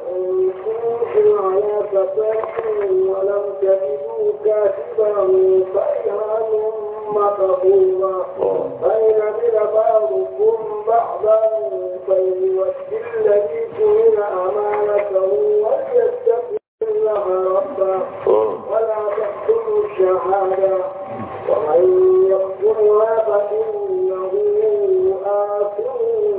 على سفر ولم تجدوا كاتبا فإرهان مقبولا فإن عمل بعضكم بعضا فليؤدي الذي تؤمن أمانته وليتق الله ربه ولا تقتلوا الشهادة ومن يقتلها فإنه آثم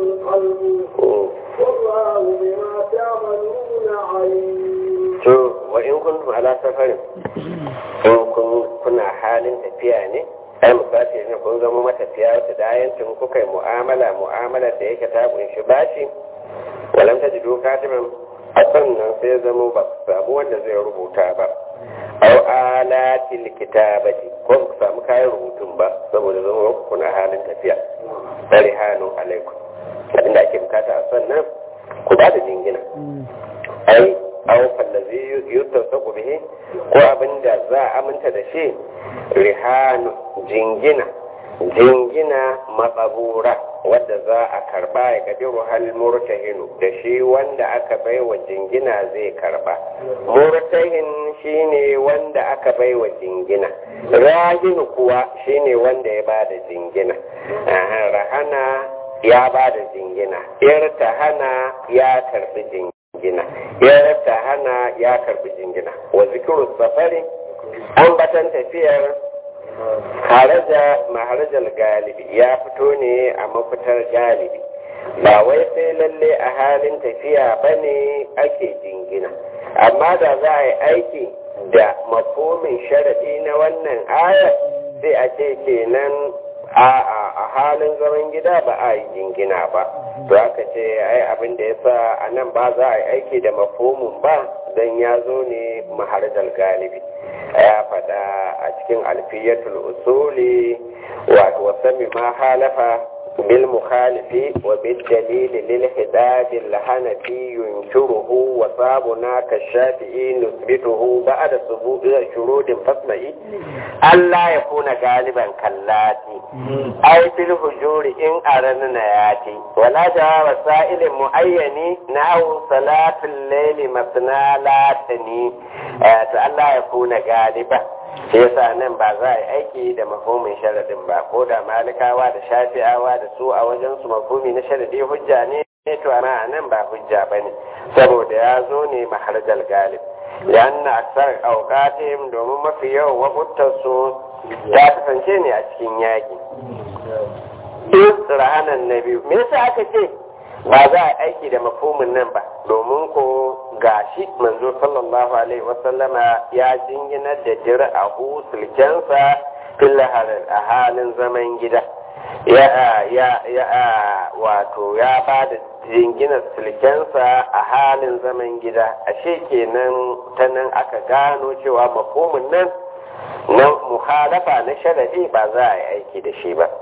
قلبه والله بما تعملون عليم to wa in kuntum ala safarin in kun kuna halin tafiya ne ai misali ne kun zama matafiya wata da ayancin kuka yi mu'amala mu'amala da yake ta kunshi bashi walam ta jido katiban a sannan sai zama ba ku samu wanda zai rubuta ba au alatil kitabati ko ku samu kayan rubutun ba saboda zama ku kuna halin tafiya bari hannu alaikum abinda ake bukata a sannan ku ba da jingina ai aw fallazi yutasaqu bihi ko abinda za a aminta da shi rihanu jingina jingina matsabura wadda za a karba ya kadiru hal murtahinu da shi wanda aka baiwa jingina zai karba murtahin shine wanda aka baiwa jingina rahinu kuwa shine wanda ya bada jingina Aha, rahana ya bada jingina irtahana ya karbi jingina irtahana ya karbi jingina wa zikiru safari ambatan tafiyar haraja maharajar galibi ya fito ne a mafitar galibi ba wai sai lalle a halin tafiya ba ne ake jingina amma da za a yi aiki da makomin sharaɗi na wannan ayar sai a ce kenan a a halin zaman gida ba a yi jingina ba to aka ce ai abin da ya sa a nan ba za a yi aiki da mafomin ba don ya zo ne maharajar galibi ya faɗa a cikin alfiyatul usuli wato wasami ma halafa bil mukhalifi wa bil dalili lil hidad al hanafi yunkiruhu wa sabuna ka shafi'i nusbituhu ba'da subu'i shurudin fasma'i Allah ya kuna galiban kallati ay fil hujuri in aranna yati wala jawaba sa'ilin muayyani nahu salatul layli masna latani to Allah ya kuna galiba shi yasa nan ba za a yi aiki da mafhumin sharadin ba ko da malikawa da shafi'awa da su a wajen su mafhumi na sharadi hujja ne to ana nan ba hujja bane saboda ya zo ne maharjal galib yanna aksar auqatihim domin mafi yawan wakuntar su ta kasance ne a cikin yaki in rahanan na biyu me yasa aka ce ba za a aiki da mafhumin nan ba domin ko gashi manzo sallallahu alaihi wasallama ya jinginar da dir'ahu sulkensa fil a halin zaman gida ya ya ya wato ya ba da jinginar sulkensa a halin zaman gida ashe kenan ta nan aka gano cewa mafhumin nan na muhalafa na sharadi ba za a yi aiki da shi ba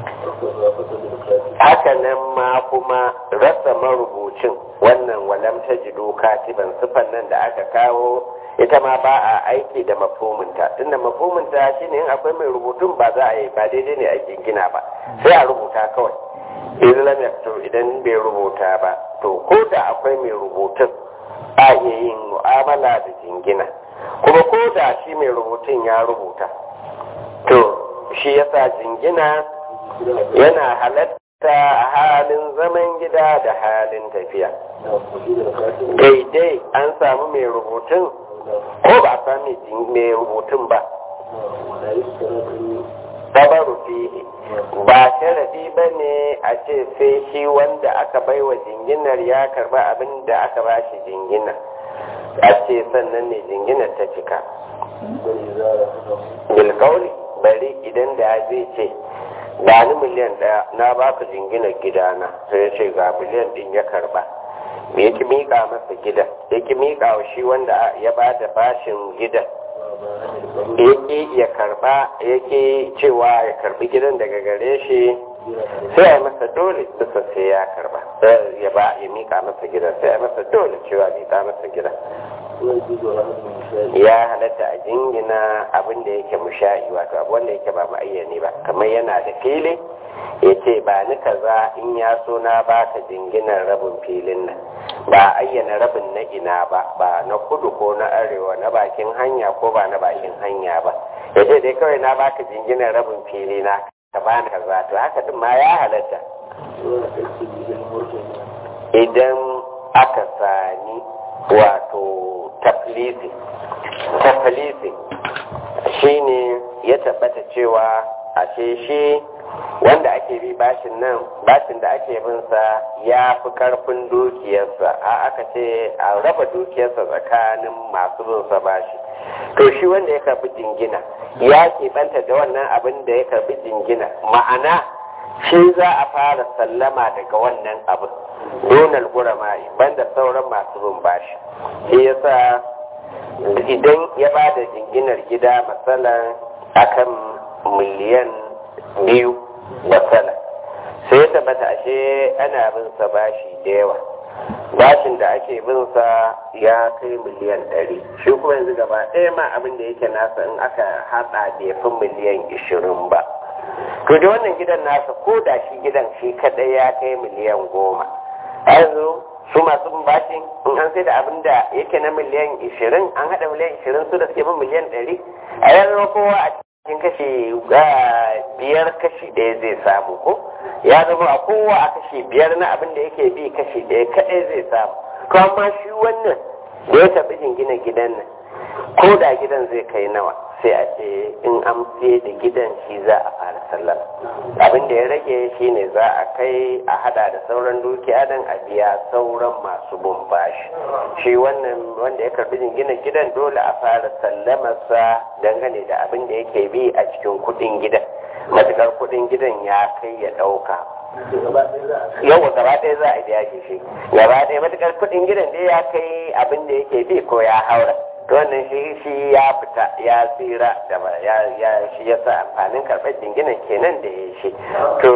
haka nan ma kuma rasa marubucin wannan walam ta jido katiban sifan nan da aka kawo ita ma ba a aiki da mafominta tunda mafominta shine in akwai mai rubutun ba za a yi ba daidai ne a gina ba sai a rubuta kawai islam ya to idan bai rubuta ba to ko da akwai mai rubutun a iya yin mu'amala da jingina kuma ko da shi mai rubutun ya rubuta to shi yasa jingina yana halatta a halin zaman gida da halin tafiya daidai an samu mai rubutun ko ba a sami mai rubutun ba sabaru fihi ba sharadi ba ne a ce sai shi wanda aka baiwa jinginar ya karba abin da aka ba shi jingina a ce sannan ne jinginar ta cika bilkauli bari idan da zai ce ba ni miliyan daya na baka jinginar gidana sai ya ce ga miliyan din ya karba me yake mika masa gidan yake mika wa shi wanda ya ba da bashin gidan yake ya karba yake cewa ya karbi gidan daga gare shi sai a masa dole bisa sai ya karba ya ba ya mika masa gidan sai a masa dole cewa mika masa gidan ya halatta a jingina abin da yake musha'i wato abu wanda yake ba ma'ayyani ba kamar yana da fili ya ce ba ni kaza in ya so na baka jinginar rabin filin nan ba ayyana rabin na ina ba ba na kudu ko na arewa na bakin hanya ko ba na bakin hanya ba ya ce dai kawai na baka jinginar rabin fili na ka bani kaza to haka din ma ya halatta idan aka sani wato taflisi taflisi shine ya tabbata cewa a ce shi wanda ake bi bashin nan bashin da ake bin sa ya fi karfin dukiyarsa a aka ce a raba dukiyarsa tsakanin masu bin sa bashi to shi wanda ya karbi jingina ya keɓanta da wannan abin da ya karbi jingina ma'ana shi za a fara sallama daga wannan abin donal gurama banda sauran masu bin bashi shi yasa idan ya ba da jinginar gida matsalan akan miliyan biyu matsala sai ya tabbata ashe ana bin sa bashi da yawa bashin da ake bin sa ya kai miliyan ɗari shi kuma yanzu gaba ɗaya ma abin da yake nasa in aka haɗa bai fi miliyan ishirin ba to da wannan gidan nasa ko da shi gidan shi kaɗai ya kai miliyan goma yanzu su masu bin bashin in an sai da abin da yake na miliyan ishirin an haɗa miliyan ishirin su da suke bin miliyan ɗari a yanzu kowa a cikin kashi biyar kashi ɗaya zai samu ko ya zama a kowa a kashi biyar na abin da yake bi kashi ɗaya kaɗai zai samu to amma shi wannan da ya taɓi jingina gidan nan ko da gidan zai kai nawa sai a ce in an fiye da gidan shi za a fara sallama abin da ya rage shi ne za a kai a hada da sauran dukiya don a biya sauran masu bin bashi shi wannan wanda ya karbi jingina gidan dole a fara sallamarsa dangane da abin da yake bi a cikin kudin gidan matukar kudin gidan ya kai ya dauka yawa gaba ɗaya za a biya shi gaba ɗaya matukar kudin gidan dai ya kai abin da yake bi ko ya haura wannan shi shi ya fita ya tsira da ya ya shi yasa amfanin karɓar jinginan kenan da ya shi to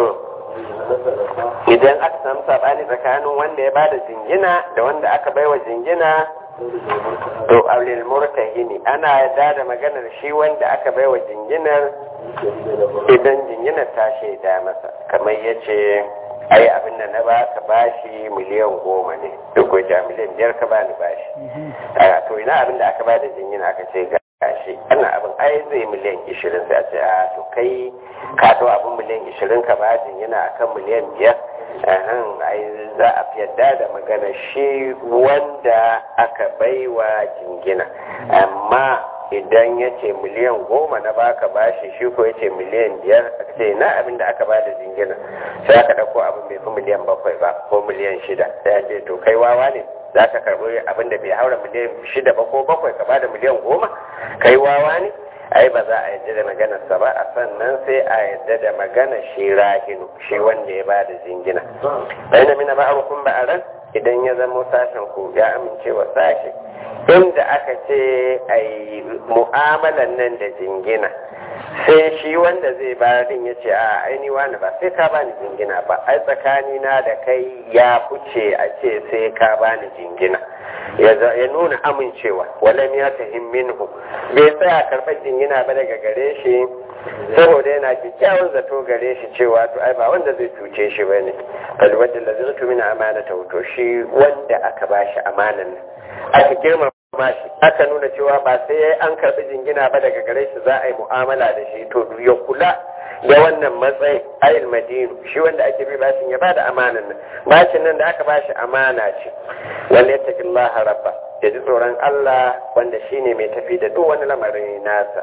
idan aka samu sabani tsakanin wanda ya bada jingina da wanda aka baiwa jingina to aulil murtahini ana yarda da maganar shi wanda aka baiwa jinginar idan jinginar ta shaida masa kamar yace ai abin da na baka bashi miliyan goma ne duk wajen miliyan biyar ka bani bashi to ina abin da aka bada jingina aka ce gashi ana abin ai zai miliyan ishirin sai a ce a to kai ka to abin miliyan ishirin ka ba jingina akan miliyan biyar ahan ai za a fi yadda da magana shi wanda aka baiwa jingina amma idan ya ce miliyan goma na baka bashi shi ko ya ce miliyan biyar aka ce na abin da aka bada jingina sai aka ɗauko abin bai fi miliyan bakwai ba ko miliyan shida sai ya ce to kai wawa ne za ka karɓi abin da bai haura miliyan shida ba ko bakwai ka bada miliyan goma kai wawa ne ai ba za a yadda da maganarsa ba a sannan sai a yadda da magana shi rahinu shi wanda ya bada jingina bai na mina ba'arukun ba'aran idan ya zama sashen ku ya amince wa sashe inda aka ce a yi mu'amalan nan da jingina sai shi wanda zai bayar din ya ce a aini wani ba sai ka bani jingina ba ai tsakani na da kai ya fice a ce sai ka bani jingina ya nuna amincewa walam ya tahim minhu bai tsaya karɓar jingina ba daga gare shi saboda yana kyakkyawan zato gare shi cewa to ai ba wanda zai cuce shi ba ne alwadda da zai tumina amana ta wuto shi wanda aka ba shi amanan nan aka girmama shi aka nuna cewa ba sai an karɓi jingina ba daga gare shi za a yi mu'amala da shi to ya kula da wannan matsayin ayil madinu shi wanda ake bi bashin ya bada amanan nan bashin nan da aka bashi amana ce wanda ya tafi Allah rabba ya ji tsoron Allah wanda shine mai tafi da duk wani lamarin nasa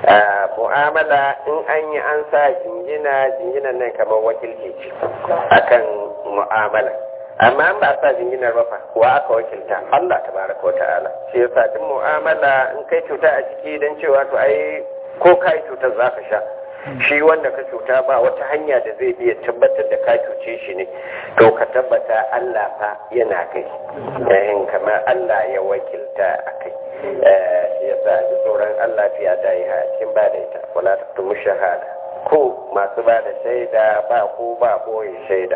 mu'amala in an yi an sa jingina jinginan nan kamar wakilci ce akan mu'amala amma an ba a sa jinginar ba fa wa aka wakilta Allah tabaraka wa ta'ala shi yasa duk mu'amala in kai cuta a ciki dan cewa to ai ko kai cutar zaka sha shi wanda ka cuta ba wata hanya da zai biya tabbatar da ka cuce shi ne to ka tabbata Allah fa yana kai yayin kamar Allah ya wakilta a kai shi yasa ji tsoron Allah fiya da yi cikin ba da ita wala taktumu shahada ko masu ba da shaida ba ko ba boye shaida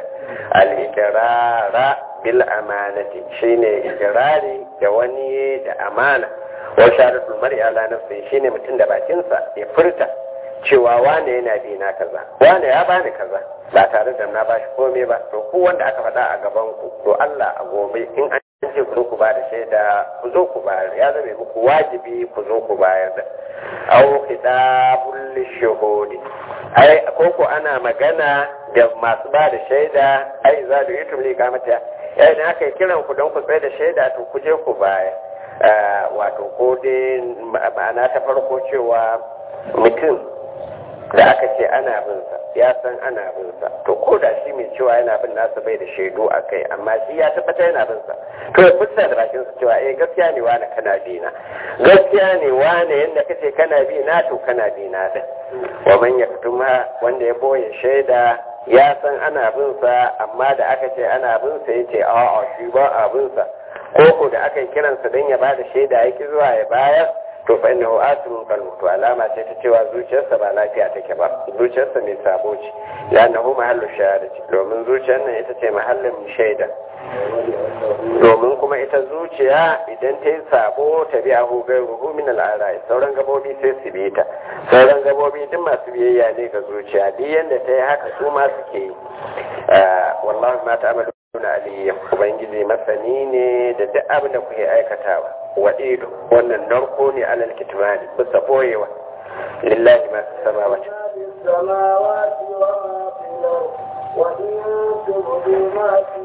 al-iqrara bil amanati shine iqrari da wani da amana wa shahadatul mar'i ala nafsi shine mutum da bakinsa ya furta cewa wane yana bi na kaza wane ya bani kaza ba tare da na bashi komai ba to ku wanda aka faɗa a gaban ku to Allah a gobe in an ce ku zo ku ba da shaida ku zo ku bayar ya zame muku wajibi ku zo ku bayar da aw kitabul shuhudi ai koko ana magana da masu ba da shaida ai za da yutum li kamata ya idan aka yi kiran ku don ku tsaye da shaida to ku je ku bayar wato ko dai ma'ana ta farko cewa mutum da aka ce ana bin sa ya san ana bin sa to ko da shi mai cewa yana bin nasa bai da shaidu a kai amma shi ya tabbata yana bin sa to ya fuska da bakin sa cewa eh gaskiya ne wani kana bi na gaskiya ne wani yanda kace kana bi na to kana bi na da wa man yaktuma wanda ya boye shaida ya san ana bin sa amma da aka ce ana bin sa yace a'a shi ba a bin sa ko ko da aka yi kiransa don ya bada shaida yake zuwa ya bayar to fa innahu asimun qalbu to alama ce ta cewa zuciyarsa ba lafiya take ba zuciyarsa mai sabo ce lanahu mahallu shahadati domin zuciyar nan ita ce mahallin shaida domin kuma ita zuciya idan ta yi sabo ta biya hu gai ruhu min al'arai sauran gabobi sai su bi ta sauran gabobi duk masu biyayya ne ga zuciya duk yanda ta yi haka su ma suke yi wallahi ma ta amalu na aliyya ubangiji masani ne da duk abin da kuke aikatawa wa ido wannan narko ne alal kitmani bisa boyewa lillahi ma samawati السماوات وما في الأرض وإن تبدوا ما في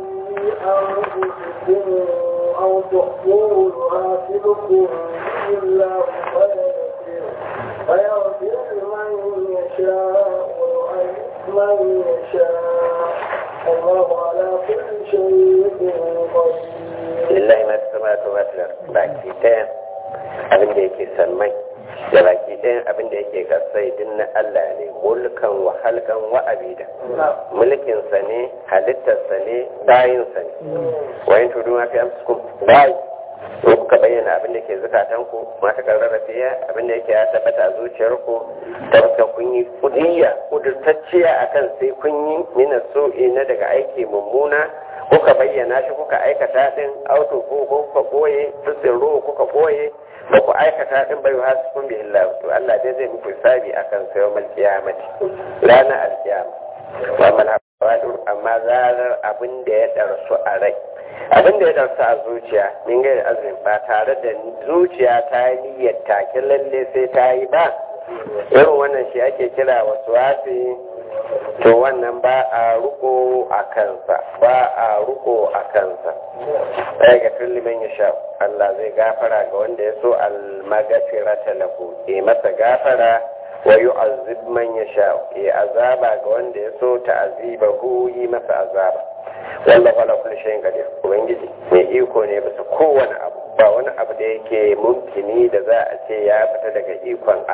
أنفسكم أو تخفوه يحاسبكم به الله فيغفر فيغفر لمن يشاء ويعذب من يشاء الله على كل شيء قدير lillahi ma samawati wa fil ardi baki ɗayan abin da yake sammai da baki ɗayan abin da yake kasai din na Allah ne mulkan wa halkan wa abida mulkinsa ne halittarsa ne bayinsa ne wayin tudu ma fi amsukum bayi in kuka bayyana abin da ke zukatanku mata karrara fiye abin da yake ya tabbata a zuciyarku tabbata kun yi kudiyya kudurtacciya akan sai kun yi mina so'i na daga aiki mummuna kuka bayyana shi kuka aikata din auto ko kuka koye sirro kuka koye ba ku aikata din bai wa su kun bihin to Allah dai zai muku hisabi akan sayo mal kiyamati ranar alkiyama wa mal hawadur amma zarar abin da ya darsu a rai abin da ya darsu a zuciya min ga azumin ba tare da zuciya ta yi niyyar take lalle sai ta yi ba irin wannan shi ake kira wasu wasi to wannan ba a ruko a kansa ba a ruko a kansa ɗaya ga liman ya sha Allah zai gafara ga wanda ya so almagafira lahu ya masa gafara wa yu'azzib man ya sha ya azaba ga wanda ya so ta'aziba hu yi masa azaba wallahu ala kulli shay'in qadir ubangiji mai iko ne bisa kowane abu ba wani abu da yake mumkini da za a ce ya fita daga ikon Allah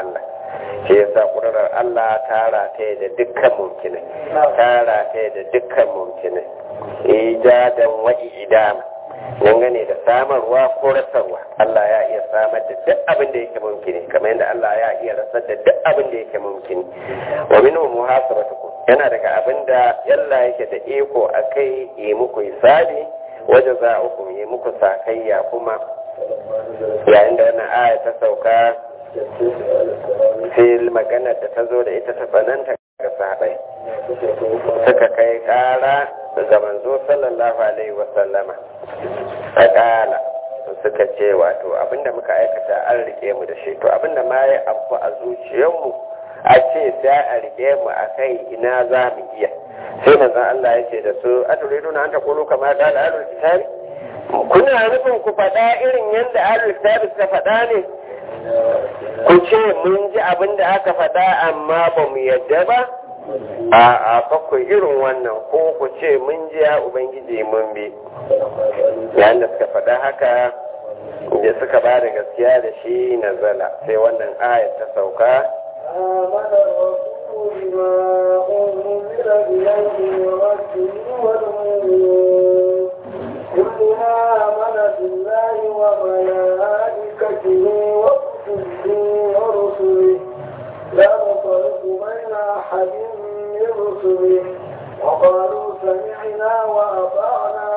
shi yasa ƙudurar Allah ta rataye da dukkan mumkinai ta rataye da dukkan mumkinai ijadan wa idama dangane da samarwa ko rasarwa Allah ya iya samar da duk abin da yake mumkini kamar yadda Allah ya iya rasar da duk abin da yake mumkini wa minhu muhasabatukum yana daga abin da yalla yake da iko akai yi muku hisabi wajen za uku yi muku sakayya kuma yayin da wannan aya ta sauka fil magana da ta zo da ita ta tsananta ga sahabai suka kai kara ga manzo sallallahu alaihi wa sallama a kala suka ce wato abinda muka aikata an rike mu da shi to abinda ma ya abu a zuciyarmu a ce sai a rike mu a kai ina za mu iya sai manzon Allah ya ce da su aturiduna an taqulu kama qala ahlul kitabi kuna nufin ku faɗa irin yadda ahlul kitabi suka faɗa ne ku ce mun ji abin da aka faɗa amma ba mu yadda ba a a bakwai irin wannan ko ku ce mun ji ya ubangiji mun bi yayin da suka faɗa haka da suka ba da gaskiya da shi na zala sai wannan ayat ta sauka آمن الرسول بما أنزل إليه من ربه والمؤمنون كلنا آمن بالله وملائكته وكتبه ورسله لا نفرق بين أحد من رسله وقالوا سمعنا وأطعنا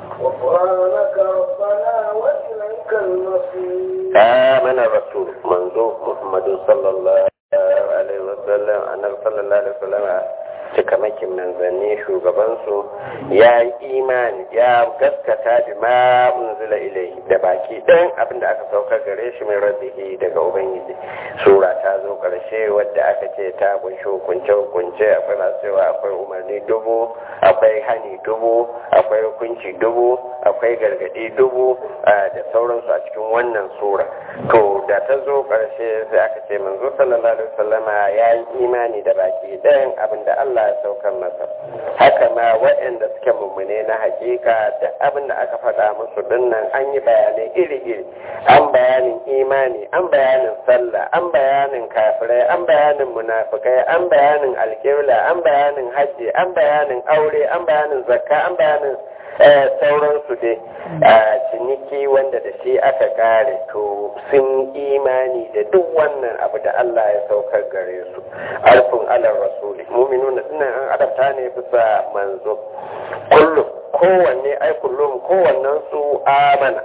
غفرانك ربنا وإليك المصير آمن الرسول منذ محمد صلى الله alaihi wasallam annabi sallallahu alaihi wasallam cikamakin manzanni shugabansu ya yi imani ya gaskata da ma unzila ilaihi da baki ɗan abin da aka saukar gare shi mai rabbihi daga ubangiji sura ta zo ƙarshe wadda aka ce ta kunshi hukunce hukunce akwai masu cewa akwai umarni dubu akwai hani dubu akwai hukunci dubu akwai gargadi dubu da sauransu a cikin wannan sura to da ta zo ƙarshe sai aka ce manzo sallallahu alaihi wasallama ya yi imani da baki ɗayan abin da Allah ya saukar masa haka ma waɗanda suke mummune na hakika da abin da aka faɗa musu dinnan an yi bayanai iri-iri an bayanin imani an bayanin sallah an bayanin kafirai an bayanin munafikai an bayanin alƙibla an bayanin hajji an bayanin aure an bayanin zakka an bayanin sauransu dai a ciniki wanda da shi aka kare to sun imani da duk wannan abu da Allah ya saukar gare su alfin alar rasuli muminu na dinan an adabta ne bisa manzo kullum kowanne ai kullum kowannen su amana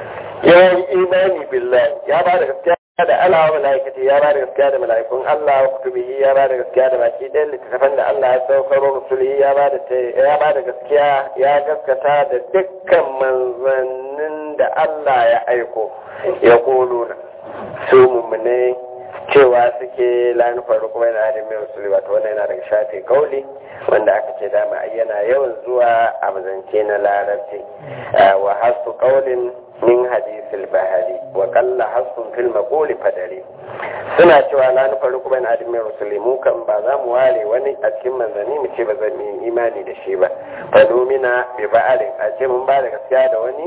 ya yi imani billahi ya ba da gaskiya da Allah wa malaikati ya ba da gaskiya da mala'ikun Allah wa kutubihi ya ba da gaskiya da baki ɗayan littattafan da Allah ya saukaro rusulihi ya ba da ya ba da gaskiya ya gaskata da dukkan manzannin da Allah ya aiko ya kuluna su mummune cewa suke lani faru kuma yana da mai rusuli wato wannan yana daga shafe kauli wanda aka ce dama yana yawan zuwa a mazance na larabci wa hasu kaulin min hadisil bahari wa kalla hasun fil maquli fadari suna cewa la nufaru kuma na adimin rusuli mu kan ba za mu ware wani a cikin manzanni mu ce ba zan yi imani da shi ba fa numina bi ba'alin a ce mun ba da gaskiya da wani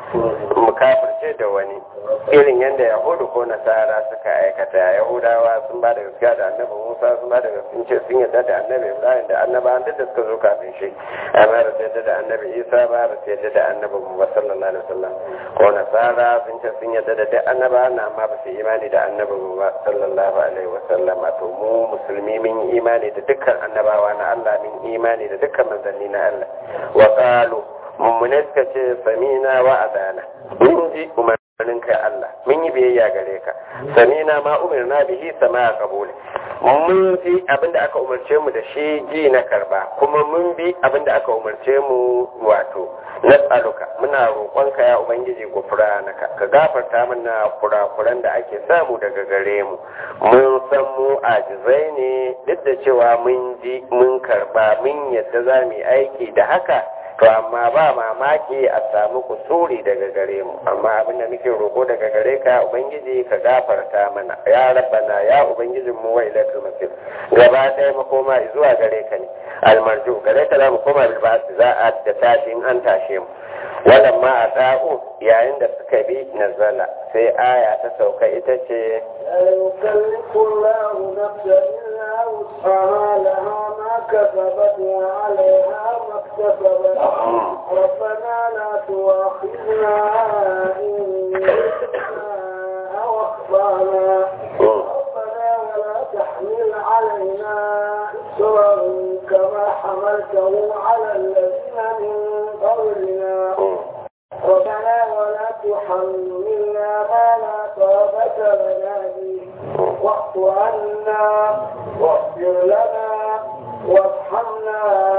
mu kafirce da wani irin yadda yahudu ko nasara suka aikata yahudawa sun ba da gaskiya da annabi musa sun ba da gaskiya ce sun yadda da annabi ibrahim da annabawan duk da suka zo kafin shi amma da su yadda da annabi isa ba da su yadda da annabi muhammad sallallahu alaihi wasallam ko nasara sun ce sun yadda da duk annabawan amma ba su yi imani da annabi muhammad sallallahu alaihi wasallam to mu musulmi mun yi imani da dukkan annabawa na allah mun yi imani da dukkan manzanni na allah wa qalu mummune suka ce samina wa adana mun ji umarnin kai Allah mun yi biyayya gare ka samina ma umirna bihi sama qabuli mun ji abinda aka umarce mu da shi ji na karba kuma mun bi abinda aka umarce mu wato nas'aluka muna roƙonka ya ubangiji gufranaka ka gafarta mana kurakuran da ake samu daga gare mu mun san mu ajizai ne duk da cewa mun ji mun karba mun yadda za mu yi aiki da haka to amma ba mamaki a samu kusuri daga gare mu amma abin da muke roƙo daga gare ka ubangiji ka gafarta mana ya rabbana ya ubangijin mu wa ilaikal masir gaba ɗaya makoma zuwa gare ka ne almarju gare ka za mu koma bil za a da tashi in an tashe mu wannan ma a ɗa'u yayin da suka bi nazala sai aya ta sauka ita ce لا يكلف الله نفسا إلا وسعها لها ما كسبت وعليها ما اكتسبت ربنا لا تؤاخذنا إن نسينا أو أخطأنا ربنا ولا تحمل علينا إسرا كما حملته على الذين من قبلنا ربنا ولا تحملنا ما لا طاقة لنا به واعف عنا واغفر لنا وارحمنا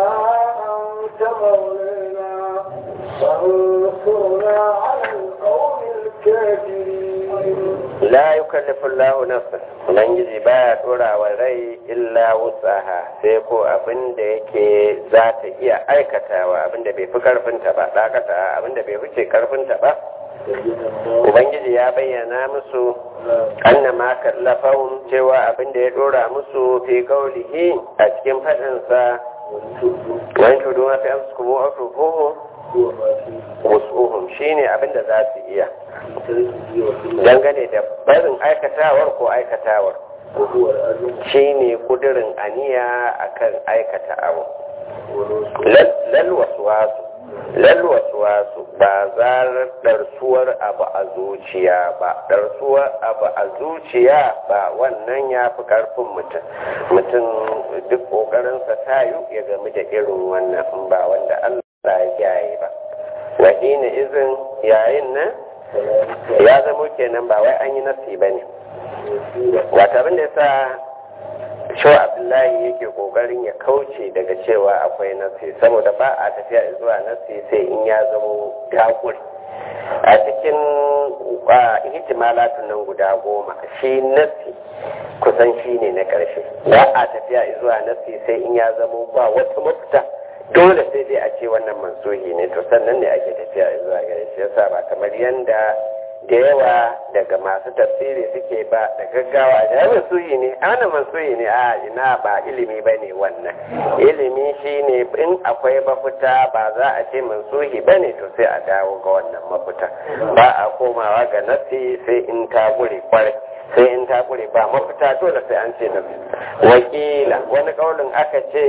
أنت مولانا فانصرنا على القوم الكافرين la yukallifu Allahu nafsan ubangiji baya dora wa rai illa wusaha sai ko abin da yake za ta iya aikatawa abin da bai fi karfinta ba dakata abin da bai wuce karfinta ba ubangiji ya bayyana musu anna ma kallafahum cewa abin da ya dora musu fi qaulihi a cikin fadin sa wani tudu ma fi amsukum wa atufuhu wasuhum shine abin da za su iya dangane da barin aikatawar ko aikatawar shine kudirin aniya akan aikata abu lal waswasu lal waswasu ba zarar darsuwar abu a zuciya ba darsuwar abu a zuciya ba wannan ya fi karfin mutum mutum duk kokarinsa tayu ya gami da irin wannan in ba wanda Allah ya kiyaye ba wahina izin yayin nan ya zamo kenan ba wai an yi nasi ba ne wata abin da ya sa shaw abdullahi yake kokarin ya kauce daga cewa akwai nasi saboda ba a tafiya zuwa nasi sai in ya zamo dakuri a cikin hitimalatun nan guda goma shi nasi kusan shi ne na ƙarshe ba a tafiya zuwa nasi sai in ya zamo ba wata mafita dole sai dai a ce wannan mansuhi ne to sannan ne ake tafiya zuwa gare shi yasa ba kamar yanda da yawa daga masu tafsiri suke ba da gaggawa da mansuhi ne ana mansuhi ne a ina ba ilimi ba ne wannan ilimi shine in akwai mafita ba za a ce mansuhi ba ne to sai a dawo ga wannan mafita ba a komawa ga nasi sai in ta gure kwarai sai in ta gure ba mafita dole sai an ce nasi wakila wani kaulin aka ce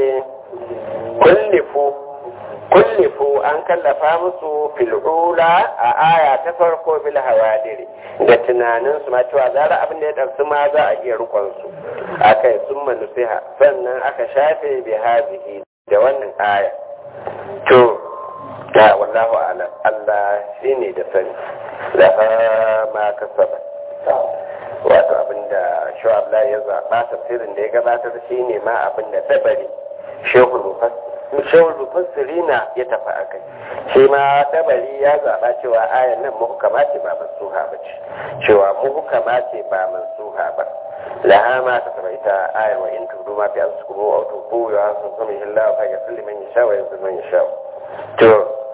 kullifu kullifu an kallafa musu fil'ula a aya ta farko bil hawadiri da tunanin su ma cewa zara abin da ya ɗarsu ma za a iya rukon su aka yi sun manusiha sannan aka shafe bi hazihi da wannan aya to ya wallahu alam Allah shine da sani la ma kasaba wato abinda shu'ab la ya zaba tafsirin da ya gabatar shine ma abinda dabari shehul mufassir shehul mufassirina ya tafi akai shi ma dabari ya zaba cewa ayan nan muhkama ce ba mansuha ba ce cewa muhkama ce ba mansuha ba laha ma ta saba ita ayan wa in tudu ma fi ansukum wa tubu ya hasu kuma illa fa ya salli man yasha wa yanzu man yasha to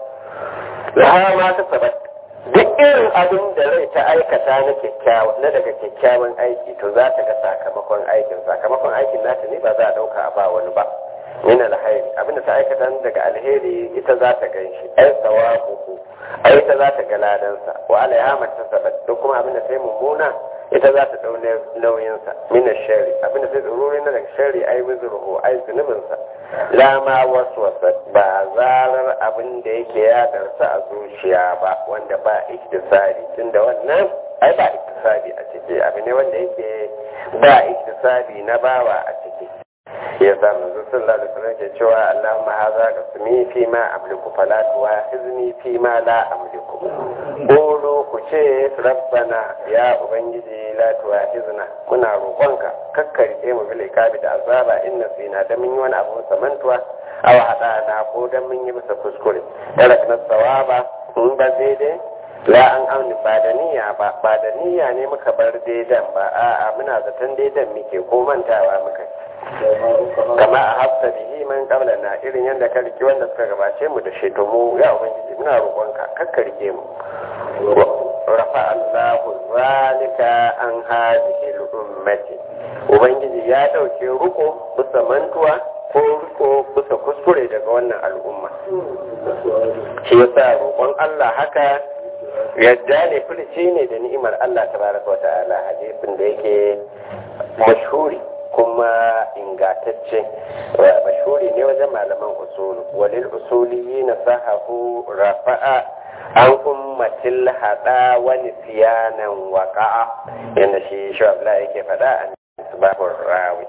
laha ma ta saba duk irin abin da rai ta aikata na kyakkyawa na daga kyakkyawan aiki to za ta ga sakamakon aikin sakamakon aikin nata ne ba za a dauka a ba wani ba min alhairi abinda ta aikata daga alheri ita za ta gan shi ai tsawabuhu ai ita za ta ga ladansa wa alaiha matasabat duk kuma abinda sai mummuna ita za ta dau nauyinsa min shari abinda sai tsururi na daga shari ai wizruhu ai zunubinsa la ma waswasa ba zarar abin da yake ya darsa a zuciya ba wanda ba iktisari tunda wannan ai ba iktisari a ciki abu ne wanda yake ba iktisari na bawa a ciki ya sa manzo sallallahu alaihi wasallam ke cewa Allahumma hadha qasmi fi ma amliku fala tuwahizni fi ma la amliku Bolo ku ce rabbana ya ubangiji la tuwahizna muna roƙonka kakkarike mu bil ikabi da azaba inna sina da mun yi wani abu samantuwa aw hada na ko dan mun yi masa kuskure tarakna sawaba in ba daidai la an auni ba da niyya ba ba da niyya ne muka bar daidan ba a'a muna zaton daidan muke ko mantawa muka kama a hafsa bihi man kabla na irin yadda ka rike wanda suka gabace mu da sheto mu ya ubangiji muna roƙonka kakka rike mu rafa Allahu zalika an hadhihi al-ummati ubangiji ya dauke ruko bisa mantuwa ko riko bisa kuskure daga wannan al'umma shi yasa roƙon Allah haka yadda ne furici ne da ni'imar Allah tabaraka wa ta'ala hadisin da yake mashhuri kuma ingatacce mashhuri ne wajen malaman usul walil usuli na sahahu rafa'a an ummatil hada wa nisyanan waqa'a yanda shi shabla yake faɗa a sabahur rawi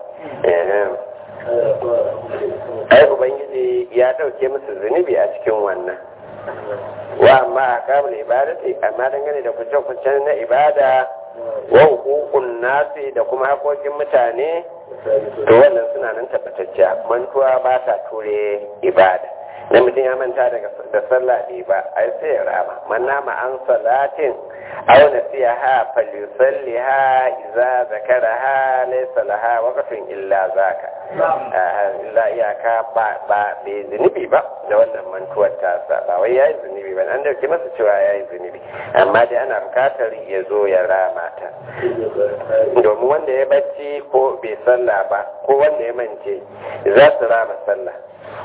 ai ubangiji ya dauke musu zunubi a cikin wannan wa amma a kamar ibadati amma dangane da kuce-kucen na ibada wa hukukun nasi da kuma hakokin mutane to wannan suna nan tabbatacciya mantuwa ba ta ture ibada na mutum ya manta da sallah ne ba ai sai ya rama man nama an salatin aw nasiha falyusalliha idza zakaraha laysa laha waqtun illa zaka illa iyaka ba ba bai zunubi ba da wannan mantuwar tasa ba wai yayi zunubi ba an dauke masa cewa yayi zunubi amma dai ana bukatar ya zo ya rama ta domin wanda ya bacci ko bai sallah ba ko wanda ya mance za su rama sallah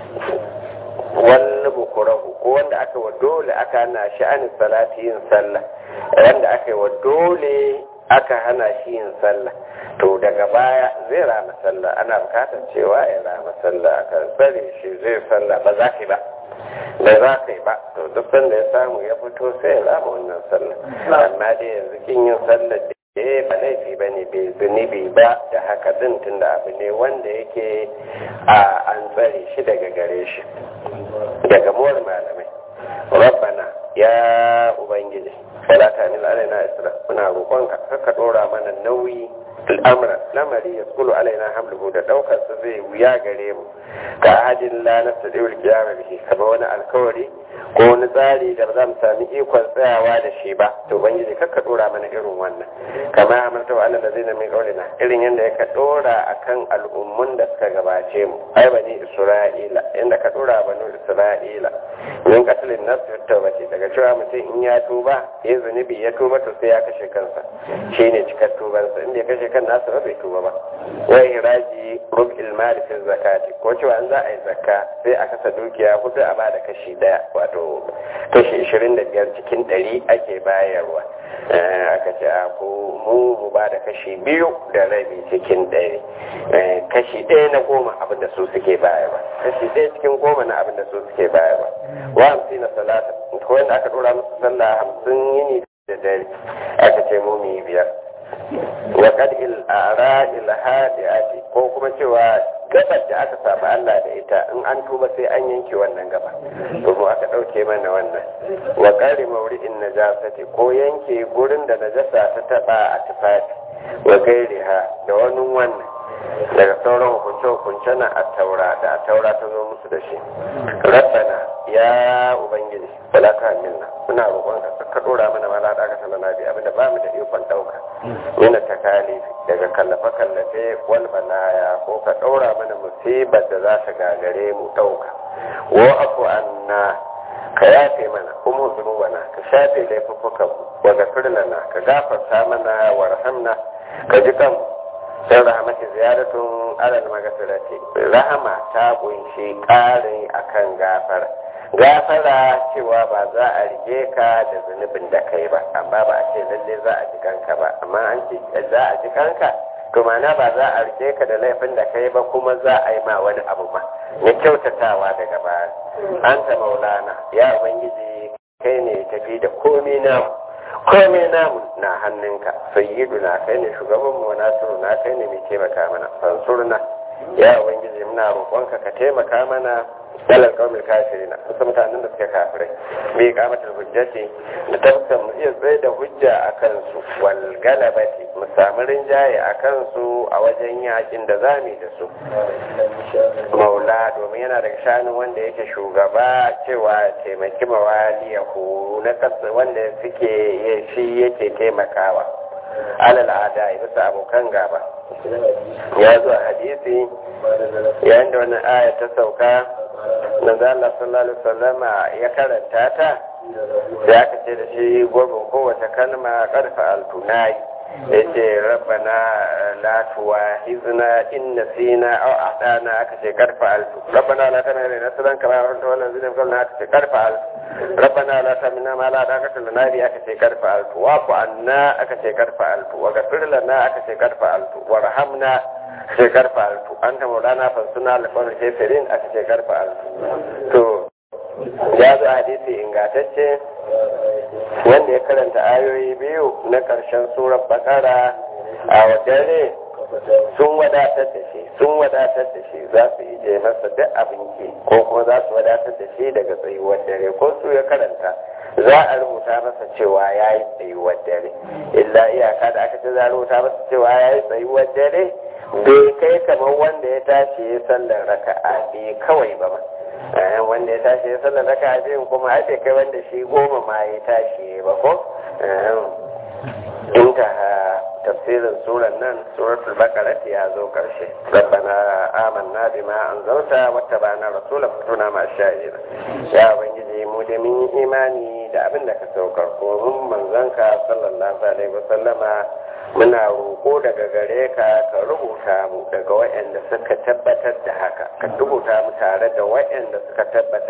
wani bukurahu ko wanda aka wa dole aka hana shi an salati yin sallah wanda aka yi wa dole aka hana shi yin sallah to daga baya zai rama sallah ana bukatar cewa ya rama sallah akan tsare shi zai sallah ba za ka yi ba da za ka yi ba to duk sanda ya samu ya fito sai ya rama wannan sallah amma dai yanzu kin yin sallah da eh ba laifi ba ne bai zunubi ba da haka din tunda abu ne wanda yake a an tsare shi daga gare shi daga muwar malamai rabbana ya ubangiji wala ta nil alaina isra muna roƙonka ka dora mana nauyi al'amra lamari ya skulu alaina hamluhu da daukar su zai wuya gare mu ka ahadin la nastadiul qiyama bihi kama wani alkawari ko wani tsari da ba za mu sami ikon tsayawa da shi ba to ubangiji kakka dora mana irin wannan kama amarta wa Allah da zai min kaulina irin yadda ya ka dora akan al'ummun da suka gabace mu ai bani isra'ila inda ka dora bani isra'ila min katilin nafsi tawbati daga cewa mutum in ya tuba ya zunubi ya tuba to sai ya kashe kansa shine cikar tubansa inda ya kashe kan nasa ba bai tuba ba wai hiraji rub'il mali fi zakati ko cewa an za a yi zakka sai a kasa dukiya hudu a bada kashi daya wato kashi 25 cikin 100 ake bayarwa aka ce a ko mu mu ba da kashi biyu da rabi cikin ɗari kashi ɗaya na goma abin da su suke bayarwa kashi ɗaya cikin goma na abin da su suke bayarwa wa hamsin na salata ko wanda aka ɗora musu sallah hamsin yini da dare aka ce mu mu yi biyar wa qad il ara il hadiati ko kuma cewa gabar da aka saba Allah da ita in an tuba sai an yanke wannan gaba to mu aka dauke mana wannan wa qari mawri'in najasati ko yanke gurin da najasa ta taba a tufafi wa gairiha da wani wannan daga sauran hukunce hukunce na a taura da a taura ta zo musu da shi rabbana ya ubangiji wala ka minna muna roƙon ka ka dora mana mala da aka sanar bi abinda ba mu da ikon dauka yana takalifi daga kallafe kallafe wal balaya ko ka daura mana musibar da za ta gagare mu dauka wa afu anna ka yafe mana kuma zunubana ka shafe laifuffukan wa gafir lana ka gafarta mana warhamna ka ji kan sai rahamati ziyaratun alal magasirati rahama ta kunshi ƙarin akan gafara gafara cewa ba za a rige ka da zunubin da kai ba amma ba a ce lalle za a ji kanka ba amma an ce za a ji kanka to mana ba za a rike ka da laifin da kai ba kuma za a yi ma wani abu ba na kyautatawa daga baya an ta maulana ya ubangiji kai ne tafi da komai namu komai namu na hannunka sayyiduna kai ne shugaban mu nasiru na kai ne mai taimaka mana fansurna ya ubangiji muna roƙonka ka taimaka mana dalar kawai kafirina wasu mutanen da suke kafirai bai kamatar hujjati da tafkan mu iya tsaye da hujja a kansu wal galabati mu samu rinjaye a kansu a wajen yakin da zami da su maula domin yana daga shanin wanda yake shugaba cewa taimaki mawaliyahu na kasa wanda suke shi yake taimakawa alal ada bisa abokan gaba ya zo a hadisi yayin da wannan aya ta sauka manzo Allah sallallahu alaihi wasallama ya karanta ta sai aka ce da shi gurbin kowace kalma karfa altunai yace rabbana la tuwahizna in nasina aw a'tana aka ce karfa alfu rabbana la tamina nasran kama anta wannan zinin kallon aka ce karfa alfu rabbana la tamina ma la daqata lana bi aka ce karfa alfu wa ku anna aka ce karfa alfu wa ghafir lana aka ce karfa alfu warhamna ce karfa alfu anta maulana fansuna lafar kefirin aka ce karfa alfu to ya zo hadisi ingantacce wanda ya karanta ayoyi biyu na ƙarshen surar bakara a wajen sun wadatar da shi sun wadatar da shi za su ije masa duk abin ki ko kuma za su wadatar da shi daga tsayuwar dare ko su ya karanta za a rubuta masa cewa ya yi tsayuwar dare illa iyaka da aka ce za a rubuta masa cewa ya yi tsayuwar dare bai kai kamar wanda ya tashi ya sallar raka'a bai kawai ba ba wanda ya tashi ya sallar raka'a biyun kuma ai bai kai wanda shi goma ma ya tashi ba ko inta tafsirin suran nan suratul baqara ya zo karshe rabbana amanna bima anzalta wattaba'na rasulaka fatuna ma sha'ir ya ubangiji mu da mun imani da abin da ka saukar ko mun manzanka sallallahu alaihi wasallama muna roƙo daga gare ka ka rubuta mu daga waɗanda suka tabbatar da haka ka rubuta mu tare da waɗanda suka tabbatar